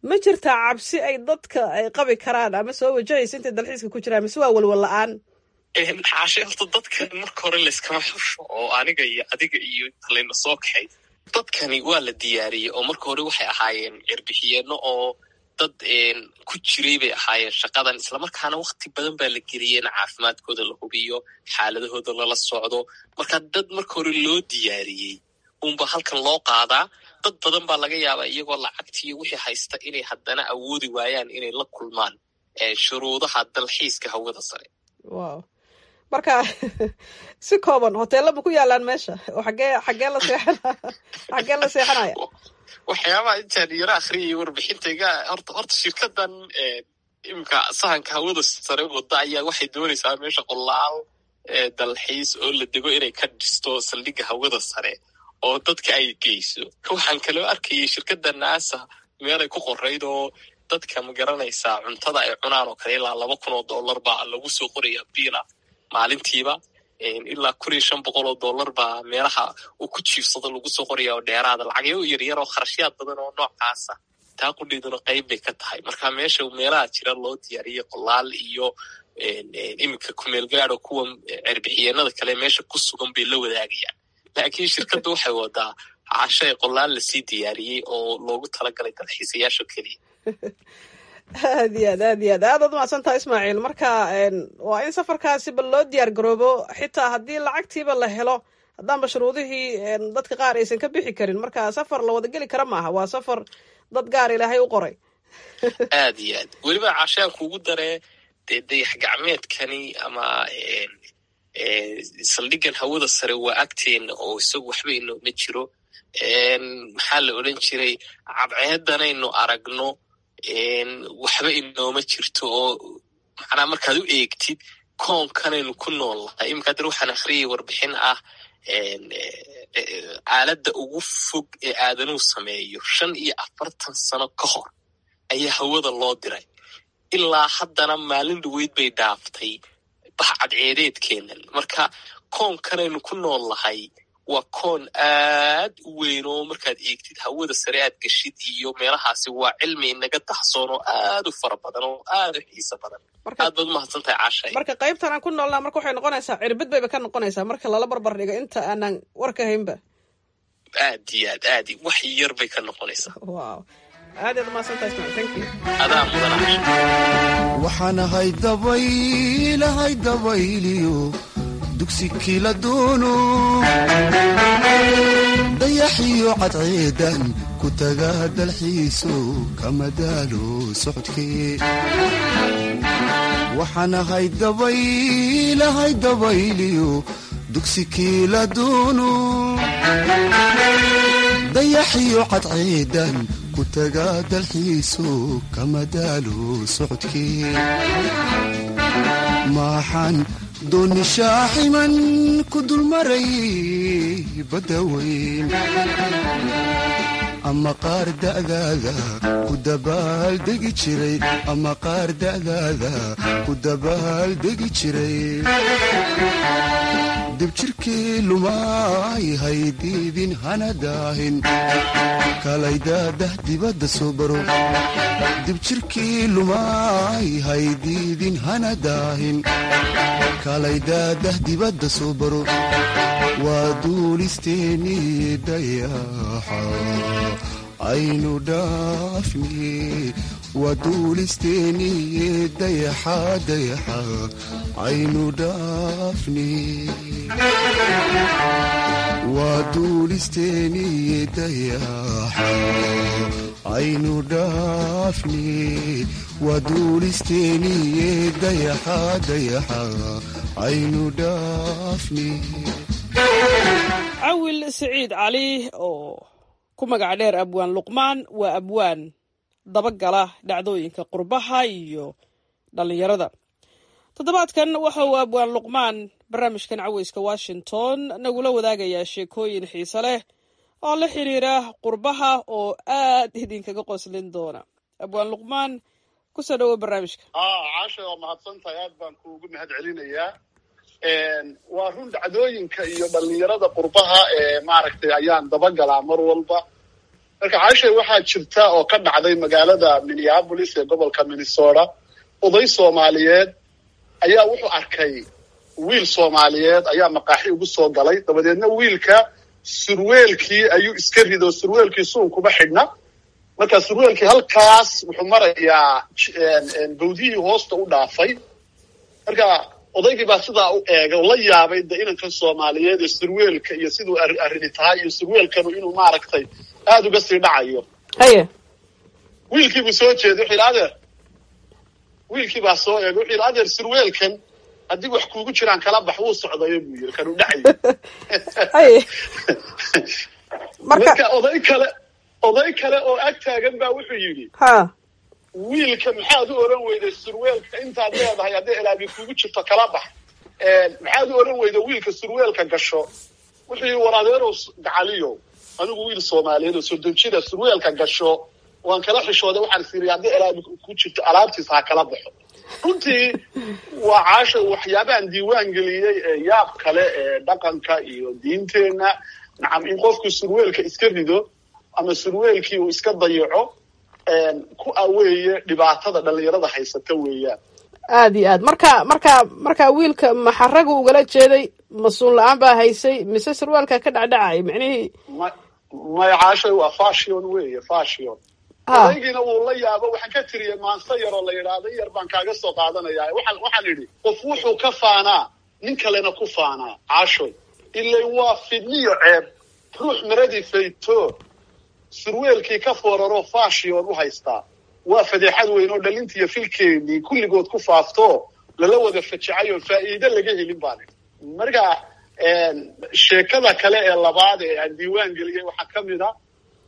ma jirtaa cabsi ay dadka ay qabi karaan ama soo wajahaysa intay dalxiiska ku jiraan mise waa walwal la-aan xaashe horta dadkan marka hore layskama xusho oo aniga iyo adiga iyo inta layna soo kaxay dadkani waa la diyaariyey oo marka hore waxay ahaayeen cirbixiyeeno oo dad ku jiray bay ahaayeen shaqadan islamarkaana wakti badan baa la geliyey in caafimaadkooda la hubiyo xaaladahooda lala socdo marka dad marka hore loo diyaariyey unba halkan loo qaadaa dad badan baa laga yaabaa iyagoo lacagtiiyo wixii haysta inay haddana awoodi waayaan inay la kulmaan shuruudaha dalxiiska hawada sare wow marka si kooban hoteella ma ku yaalaan meesha oo xagee xagee la seexan xagee la seexanaya waxyaabaha intaan yaro akhriyay warbixintayga horta horta shirkadan imika sahanka hawada sare wada ayaa waxay doonaysaa meesha qolaal dalxiis oo la dego inay ka dhisto saldhigga hawada sare oo dadka ay geyso waxaan kaloo arkayay shirkadda naasa meelay ku qorayd oo dadka ma garanaysaa cuntada ay cunaan oo kale ilaa laba kun oo dollar baa lagu soo qoraya biila maalintiiba ilaa kun iyo shan boqol oo dollar baa meelaha uu ku jiifsado lagu soo qoraya oo dheeraada lacagyo yaryar oo kharashyaad badan oo noocaasa taa qudheeduna qayb bay ka tahay marka meesha meelaha jira loo diyaariyey qolaal iyo iminka kumeel gaado kuwa cerbixiyeenada kale meesha ku sugan bay la wadaagayaan laakiin shirkadda waxay wadaa cashay qolaal lasii diyaariyey oo loogu talagalay dalxiisayaasha keliya aad iyo aad aad iyo aad aad ad umacsan taha ismaaciil marka waa in safarkaasi bal loo diyaar garoobo xitaa haddii lacagtiiba la helo haddaanba shuruudihii dadka qaar aysan ka bixi karin marka safar la wada geli kara maaha waa safar dad gaar ilaahay u qoray aad iyo aad weliba cashaan kuugu daree dee dayax gacmeedkani ama saldhiggan hawada sare waa agteena oo isagu waxba inooma jiro maxaa la odran jiray cadceedanaynu aragno waxba inooma jirto oo macnaa markaad u eegtid koonkanaynu ku nool nahay iminka haddana waxaan akhriyay warbixin ah aaladda ugu fog ee aadanuhu sameeyo shan iyo afartan sano ka hor ayaa hawada loo diray ilaa haddana maalin dhaweyd bay dhaaftay baxcadceedeedkeenan marka koonkanaynu ku nool nahay waa koon aad u weyn oo markaad eegtid hawada sare aad geshid iyo meelahaasi waa cilmi inaga daxsoon oo aad u fara badan oo aad u xiiso badan aad baad umahadsan tahay cashay marka qaybtan aan ku noolnaa marka waxay noqonaysaa cirbid bayba ka noqonaysaa marka lala barbar dhigo inta aanan warka haynba aad iyo aad aad wax yar bay ka noqonaysaa wow aad aad umahadsan tahay ismaciil thank you adaa mudan cashay waxaan ahay dabaylahay dabayliyo dugsi kila doono dayaxiyo cadceedan ku taga dalxiiso kama daalo socodkee waxaan ahay dabaylahay dabayliyo dugsi kila doono dayaxiyo cadceedan ku taga dalxiiso kama daalo socodkee maaxaan dooni shaaximan ku dulmaray badda weyn ama qaar da'daada ku dabaaldegi jiray ama qaar da'daada ku dabaaldegi jiray dibjirkii lumaay haydiidin hana daahin kalaydadah dibadda soo baro dibjirkii lumaay haydiidin hana daahin kalaydadah dibadda soo baro waa duulisteennii dayaxa aynu dhaafni waa duulisteennii dayaxa dayaxa aynu dhaafni waa duulisteennii dayaxa aynu dhaafni waa duulisteennii dayaxa dayaxa aynu dhaafni cawil siciid cali oo ku magac dheer abwaan luqmaan waa abwaan dabagala dhacdooyinka qurbaha iyo dhallinyarada toddobaadkan waxa uu abwaan luqmaan barnaamijkan caweyska washington nagula wadaagayaa sheekooyin xiise leh oo la xiriira qurbaha oo aad idinkaga qoslin doona abwaan luqmaan kusoo dhawo barnaamijka caasha waa mahadsantahay aad baan kuugu mahad celinayaa waa run dhacdooyinka iyo dhallinyarada qurbaha ee maaragtay ayaan dabagalaa mar walba marka caashay waxaa jirta oo ka dhacday magaalada minneapolis ee gobolka minnesota oday soomaaliyeed ayaa wuxuu arkay wiil soomaaliyeed ayaa maqaaxi ugu soo galay dabadeedna wiilka surweelkii ayuu iska rido surweelkii suun kuma xidhna marka surweelkii halkaas wuxuu marayaa bawdihii hoosta u dhaafay marka odaygii baa sidaa u eegay oo la yaabay de inankan soomaaliyeed ee surweelka iyo siduu arrini tahay iyo surweelkanu inuu maaragtay aada uga sii dhacayo haye wiilkii buu soo jeeday wuxuu yidhi adeer wiilkii baa soo eegay wuxuu yidhi adeer surweelkan haddii wax kuugu jiraan kala bax wuu socdayo buu yidhi kanuu dhacayo haye marka oday kale oday kale oo ag taagan baa wuxuu yidhi ha wiilka maxaad u oran weyday surweelka intaad leedahay hadday elaabi kuugu jirto kala bax maxaad u oran weyda wiilka surweelka gasho wuxuu yidhi war adeerow gacaliyo anigu wiil soomaaliyeed oo soddon jira surweelka gasho waan kala xishooday waxaan is yidhi hadday elaabi ku jirto alaabtiisa ha kala baxo runtii waa caasha waxyaabahan diiwaan geliyey ee yaab kale ee dhaqanka iyo diinteenna nacam in qofku surweelka iska rido ama surweelkii uu iska dayaco ku aweeye dhibaatada dhalinyarada haysata weeyaan aada iyo aad marka marka marka wiilka maxaragu ugala jeeday mas-uul la-aan baa haysay mise surwaalka ka dhacdhacay micnihii ma maya caashay waa fashion weeye fashion odaygiina wuu la yaabo waxaan ka tiriyay maanse yaroo la yidhaahdo in yar baan kaaga soo qaadanaya waxaan waxaan idhi qof wuxuu ka faanaa nin kalena ku faanaa caashoy ilay waa fidniyo ceeb ruux maradii fayto surweelkii ka fooraroo fashion u haystaa waa fadeexad weyn oo dhalintiiyo filkeennii kulligood ku faafto lala wada fajacay oo faa'iide laga helin baan marka sheekada kale ee labaad ee aan diiwaan geliyey waxaa ka mid a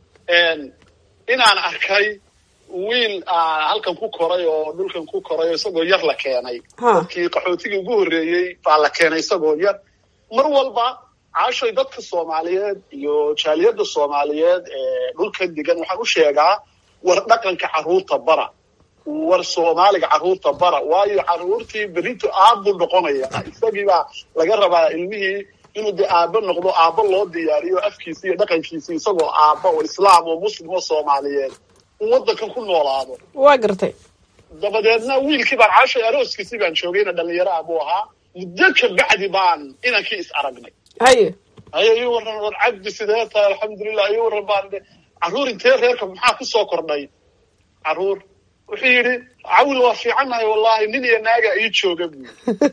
inaan arkay wiil halkan ku koray oo dhulkan ku koray oo isagoo yar la keenay dadkii qaxootigii ugu horreeyey baa la keenay isagoo yar mar walba caashoy dadka soomaaliyeed iyo jaaliyadda soomaaliyeed ee dhulkan degan waxaan u sheegaa war dhaqanka carruurta bara war soomaaliga carruurta bara waayo carruurtii berito aabbu noqonaya isagiibaa laga rabaa ilmihii inuu dee aabbo noqdo aabbo loo diyaariyo afkiisi iyo dhaqankiisi isagoo aabba oo islaam oo muslim oo soomaaliyeed uu waddankan ku noolaado waa gartay dabadeedna wiilkii baan caashay arooskiisii baan joogayna dhalinyaro ah buu ahaa muddo ka bacdi baan inankii is aragnay haye haye ii warran war cabdi sidee tahay alxamdulilah ii warran baan carruur intee reerka maxaa ku soo kordhay carruur wuxuu yidhi cawil waa fiicannahay wallahi nin iyo naaga ii jooga buu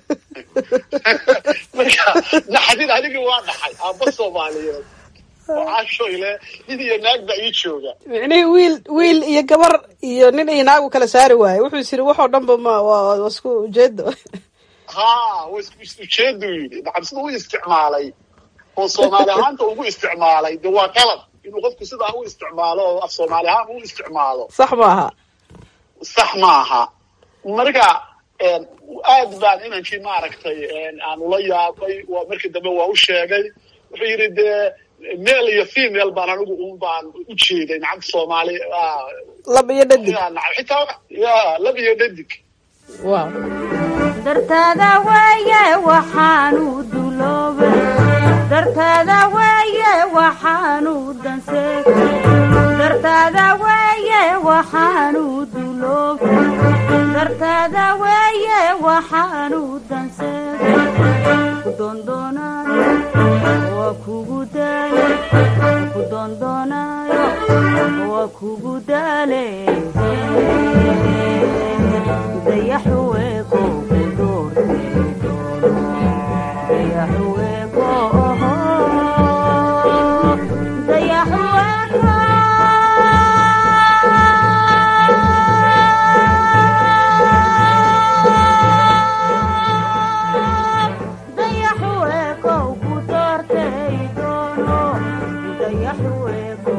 marka naxdin anigii waa dhaxay aabba soomaaliyeed oo caashoyle nin iyo naag baa ii jooga micnihii wiil wiil iyo gabar iyo nin iyo naagu kala saari waaye wuxuu is yidhi waxoo dhanba ma waa isku ujeedo ha wa isku ujeeduu yidhi nacam sida u isticmaalay oo soomaali ahaanta ugu isticmaalay de waa qalad inuu qofku sidaa u isticmaalo oo af soomaali ahaan u isticmaalo sax maaha sax maaha marka aad baan inankii maaragtay aan ula yaabay waa markii dambe waa u sheegay wuxuu yidhi dee male iyo female baan anigu un baan u jeeday nacamta soomaali lab iyo dhadig xitaa ya lab iyo dhadig wow dartaada weeye waxaanu duloobay dartaada weeye waxaanu danseegay dartaada weeye waxaanu duloobay dartaada weeye waxaanu danseegay ku doondoonayo waa kugu daale ku doondoonayo waa kugu daale dayaxuweeko ku doortay dayaxuweeko dayaxuweeko dayaxuweeko ku doortay doono dayaxuweeko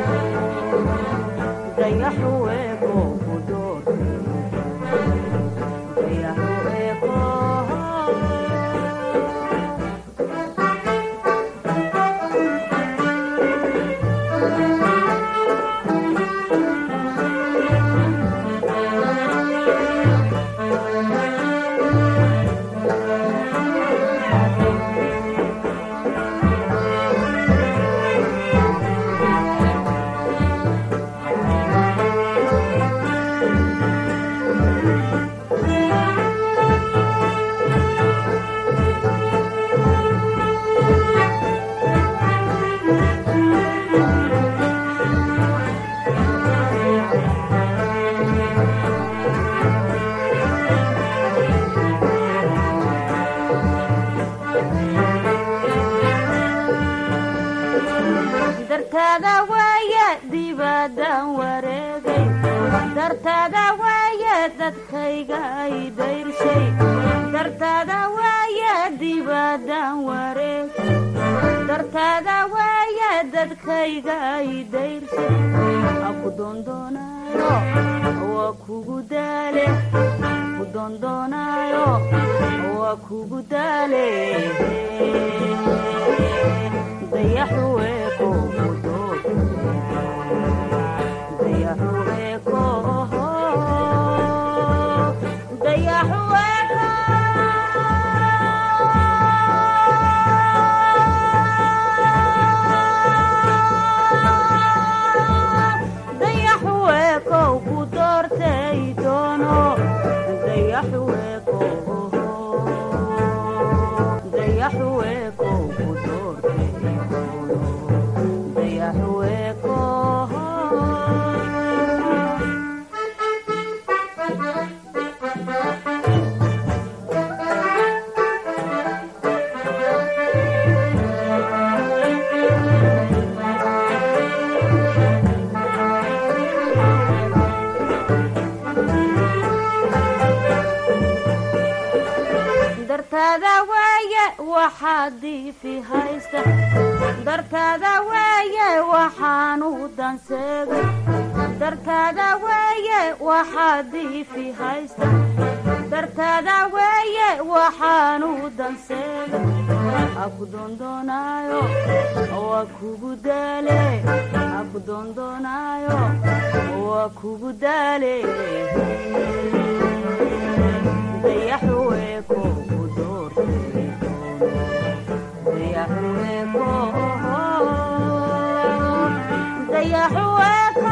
dayaxuweeko ku doortay dibadaan wareegay dartaada waaye dadkayga ay dayrshay dartaada waaye dibadaan wareegay dartaada waaye dadkayga ay dayrshay aku doondoonayo waa kugu daale ku doondoonayo waa kugu daale dayaxuweeko dayaxuweeko dayaxuweeko dayaxuweeko ku doortay doono dayaxuweeko dayaxuweeko ku doortay doono dayaxuweeko dartaada waaye waxaad diifi haysta dartaada waaye waxaanu danseegay dartaada waaye waxaad diifi haysta dartaada waaye waxaanu danseegay aku doondoonayo waa kugu daale aku doondoonayo waa kugu daale dayaxuweeko ku doortay dayaxuweeko dayaxuweeko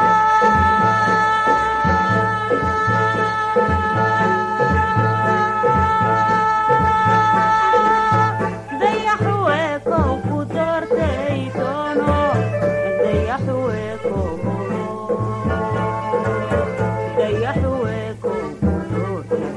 dayaxuweeko ku doortay doono dayaxuweeko dayaxuweeko ku doortay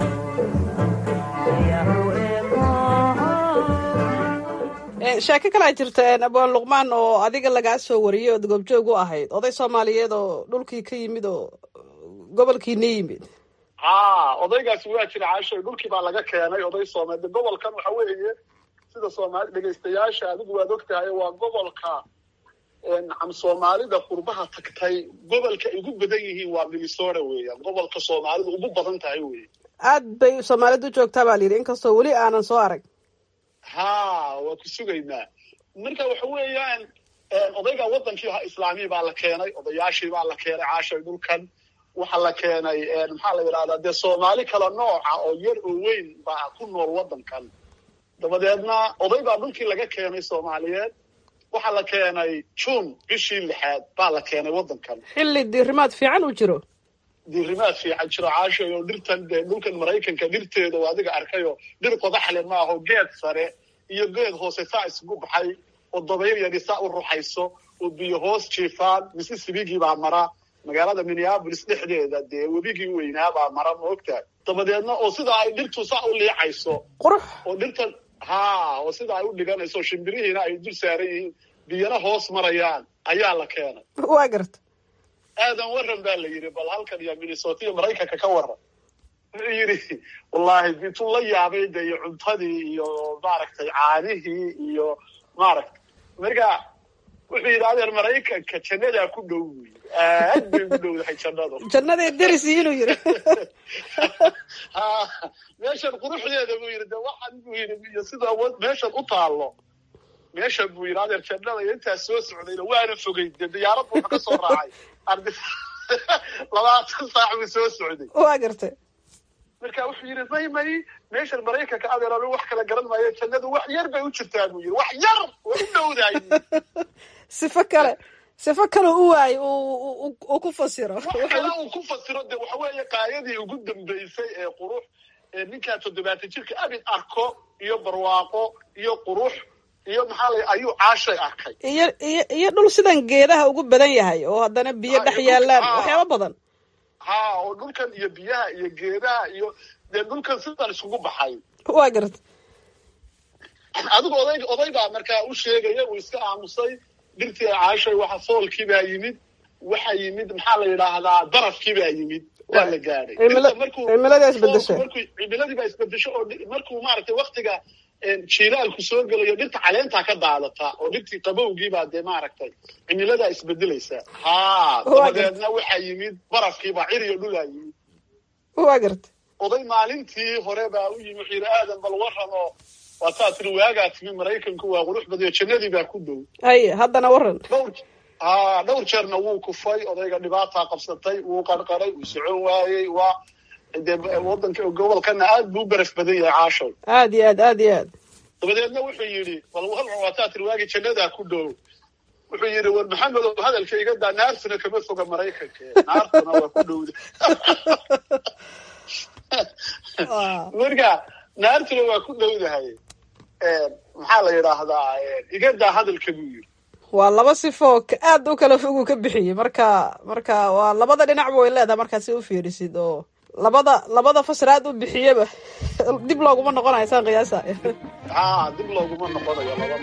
sheeko kalaa jirta abwaan luqmaan oo adiga lagaa soo wariyey ood goobjoog u ahayd oday soomaaliyeed oo dhulkii ka yimid oo gobolkiina yimid ha odaygaasi waa jira caashay dhulkii baa laga keenay oday soomaali gobolkan waxa weeye sida soomaali dhegaystayaasha adigu waad og tahay waa gobolka nacam soomaalida qurbaha tagtay gobolka ay ugu badan yihiin waa minnesota weeyaan gobolka soomaalidu ugu badan tahay wey aad bay soomaalidu u joogtaa baa layidhi inkastoo weli aanan soo arag ha waa ku sugaynaa marka waxa weeyaan odayga wadankii islaamii baa la keenay odayaashii baa la keenay caashay dhulkan waxaa la keenay maxaa la yidhahdaa dee soomaali kala nooca oo yar oo weyn baa ku nool wadankan dabadeedna oday baa dhulkii laga keenay soomaaliyeed waxaa la keenay june bishii lixaad baa la keenay wadankan xilli diirimaad fiican uu jiro diirimaad fiican jiro caashay oo dhirtan dee dhulkan maraykanka dhirteeda oo adiga arkayoo dhir qodaxle maaho geed sare iyo geed hoose saa isugu baxay oo dabayl yadhi saa u ruxayso oo biyo hoos jiifaan mississipigii baa mara magaalada minneapolis dhexdeeda dee webigii weynaa baa mara ma ogtahay dabadeedna oo sida ay dhirtu saa u liicayso qurux oo dhirtan ha oo sida ay u dhiganayso shimbirihiina ay dul saaran yihiin biyana hoos marayaan ayaa la keenay waa garta aadan waran baa la yidhi bal halkan iyo minnesota iyo maraykanka ka waran wuxuu yidhi wallaahi bituu la yaabay de iyo cuntadii iyo maaragtay caanihii iyo maaragtay marka wuxuu yidhi adeer maraykanka jannadaa ku dhow wey aad bay ugu dhowdahay jannadu jannadii derisi inuu yidhi ha meeshan quruxdeeda buu yidhi de waxan buu yidhi iyo sida meeshan u taallo meeshan buu yidhi adeer jannada iyo intaas soo socdayna waana fogay de diyaarad buu ka soo raacay ardi labaatan saac buu soo socday waa gartay marka wuxuu yidhi may may meeshan maraykanka adeer anu wax kala garan maayo jannadu wax yar bay u jirtaa buu yidhi wax yar way u dhowdahay sifo kale sifo kale u waay uu ku fasiro wax kale uu ku fasiro de waxa weeye qaayadii ugu dambeysay ee qurux ee ninkaa toddobaatan jirka abid arko iyo barwaaqo iyo qurux iyo maxaa la ayuu caashay arkay iyo iyo iyo dhul sidan geedaha ugu badan yahay oo haddana biyo dhex yaalaan waxyaaba badan ha oo dhulkan iyo biyaha iyo geedaha iyo dee dhulkan sidan isugu baxay waa garta adigu oday oday baa markaa u sheegaya uu iska aamusay dhirtii caashay waxa foolkii baa yimid waxa yimid maxaa la yidhaahdaa darafkii baa yimid waa la gaadhay Cimila- Dhirta markuu- cimiladaa isbedeshay. foolku markuu cimiladii baa isbedesho oo dhi- markuu maaragtay waktiga jiilaalku soo gelayo dhirta caleentaa ka daadata oo dhirtii qabowgiibaa dee maaragtay cimiladaa isbedelaysa ha dabadeedna waxaa yimid barafkiibaa ciriyo dhulaa yimid waa garta oday maalintii hore baa u yimi wuxuu yidhi aadan bal waran oo waataa tiri waagaa timi maraykanku waa qurux badiyo jannadii baa ku dhow haye haddana waran dhowr ha dhowr jeerna wuu kufay odayga dhibaataa qabsatay wuu qarqaray wuu socon waayey waa dee wadanka gobolkana aad buu u baraf badan yahay caashow aad iyo aad aad iyo aad dabadeedna wuxuu yidhi bal waran waataa tiri waagii jannadaa ku dhow wuxuu yidhi war maxamedow hadalka iga daa naartuna kama foga maraykanka naartuna waa ku dhowda marka naartuna waa ku dhowdahay maxaa la yidhaahdaa iga daa hadalka buu yidhi waa laba sifoo ka- aad u kala foguu ka bixiyey marka marka waa labada dhinacba way leedahay markaad si u fiirisid oo labada labada fasir aad u bixiyeba dib looguma noqonayo saan qiyaasa ha dib looguma noqonayo laba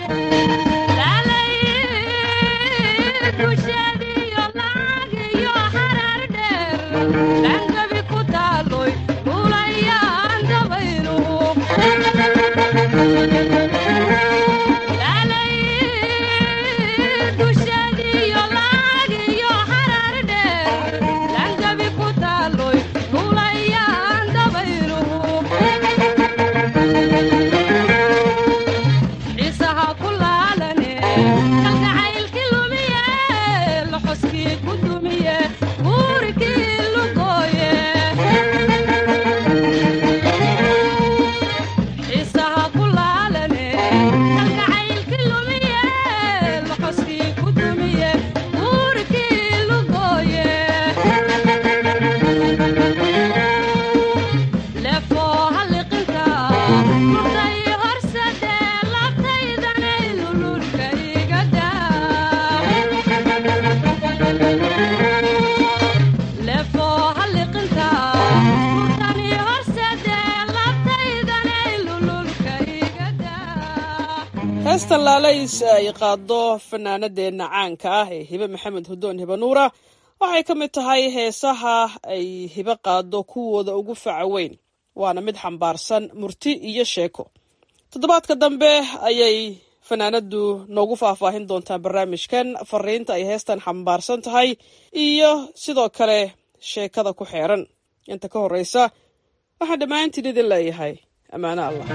heesta laalays ay qaado fanaanadeenna caanka ah ee hibe maxamed hudoon hibe nuura waxay ka mid tahay heesaha ay hibe qaado kuwooda ugu faca weyn waana mid xambaarsan murti iyo sheeko toddobaadka dambe ayay fanaanadu noogu faahfaahin doontaa barnaamijkan fariinta ay heestan xambaarsan tahay iyo sidoo kale sheekada ku xeeran inta ka horeysa waxaan dhammaantiin idin leeyahay ammaano allah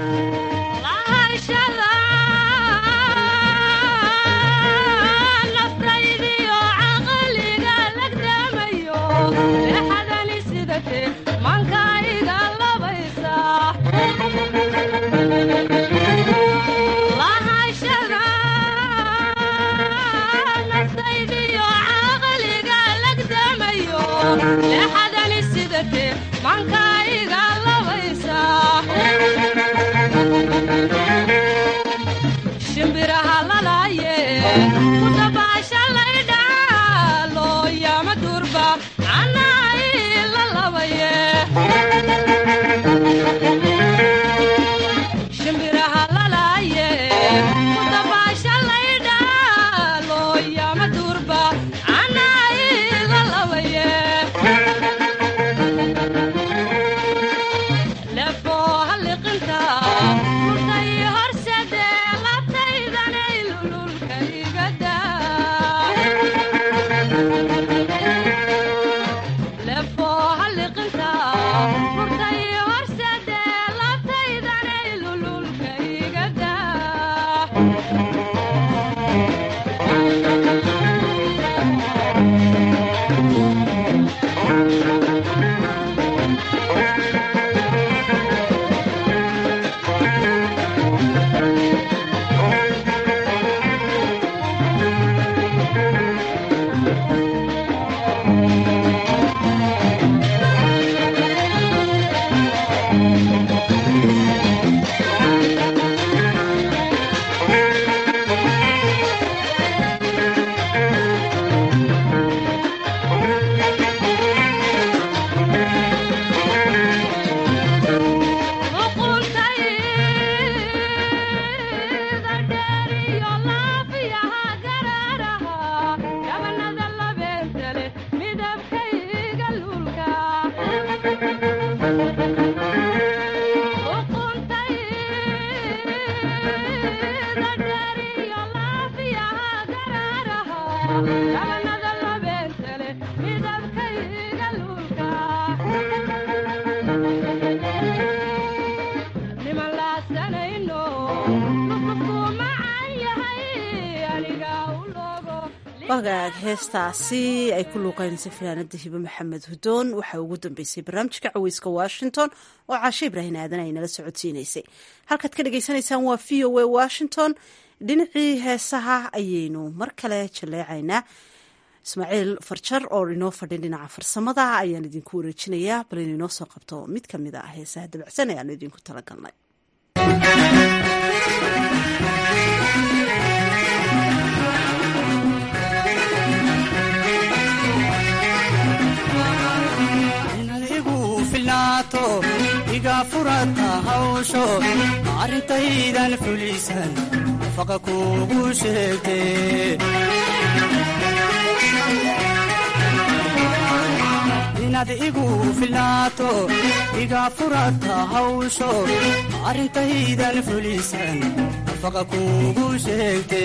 dhabanada labeentale midabkayga luulka niman laasanayno lufufku macan yahay aniga u logo wagaag heestaasi ay ku luuqeynaysa fanaanada hibe maxamed hudoon waxaa ugu dambeysay barnaamijka caweyska washington oo caashe ibraahin aadan ay nala socodsiinaysay halkaad ka dhagaysanaysaan waa v o a washington dhinacii heesaha ayaynu mar kale jaleecaynaa ismaaciil farjar oo inoo fadhin dhinaca farsamada ayaan idinku wareejinayaa bal inu inoo soo qabto mid ka mid a heesaha dabacsan ee aanu idinku talagalnay igu filnaato iga furata hawsho arrintaydan fulisan faqa kuugu sheegte inaad igu filnaato iga furata hawsho arrintaydan fulisan faqa kuugu sheegte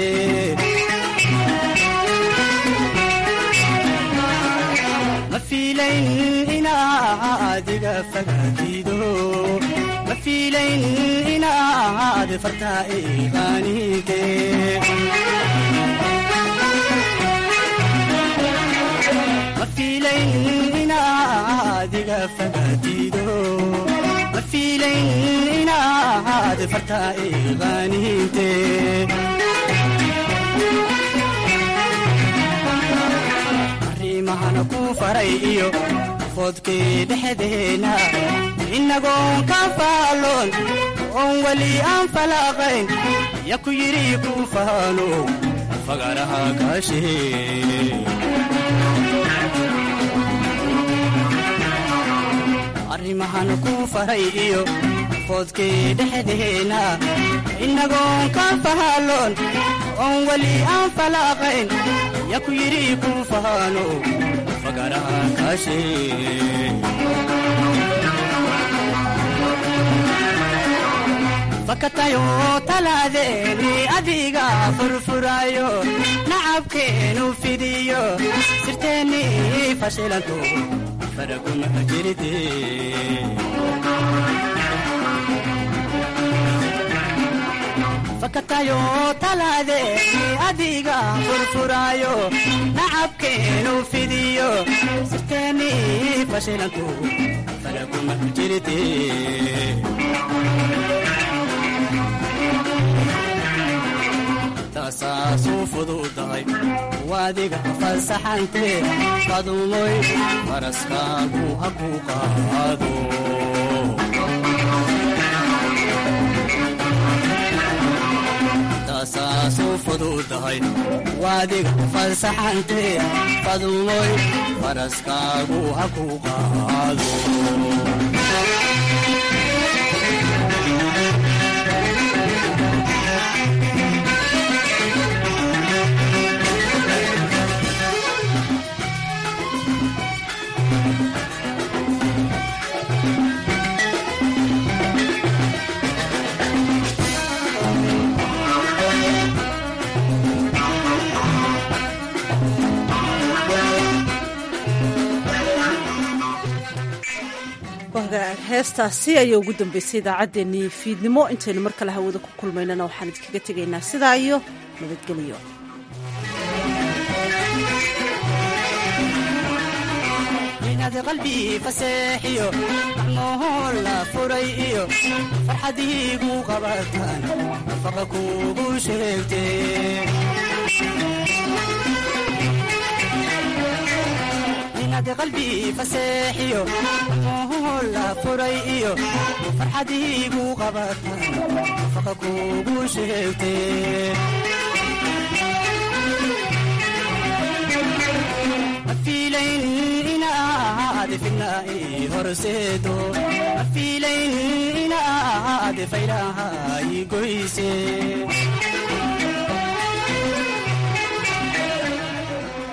ma fiilayn inaad iga fagaatido ma fiilayn inaad fartaa iqaanide ma fiilayn inaad iga fagaatido ma fiilayn inaad fartaa iqaanide arrimahana ku faray iyo foodkii dhexdeena innagoon ka faalloon oon weli aan falaaqayn ya ku yidhi ku faalo fagaraha kaashee arrimahan ku faray iyo foodkii dhexdeena innagoon ka faalloon oon weli aan falaaqayn ya ku yidhi ku faano fagaraha kaashee fakatayo talaadeeni adiga furfurayo nacabkeenu fidiyo sirteenni fashilanto faraguma jiride fakatayo talaadeeni adiga furfurayo nacabkeenu fidiyo sirteenni fashilanto faraguma jiride taasaasu fududahay waadiga fasaxante qadumoy faraskaagu ha ku qaado taasaasu fududahay waadiga fasaxante qadumoy faraskaagu ha ku qaado heestaasi ayaa ugu dambeysay idaacaddeenii fiidnimo intaynu mar kale hawada ku kulmaynana waxaan idinkaga tegaynaa sidaa iyo nabadgelyo inaad qalbi faseexiyo macnohoo la furay iyo farxadiigu qabataan faqa kuugu sheegte inaad qalbi faseexiyo macnohoo la furay iyo farxadiigu qabataan faqa kuugu sheegte mafiilayn inaad fidna ii horseedo mafiilayn inaad faylaha ii goyse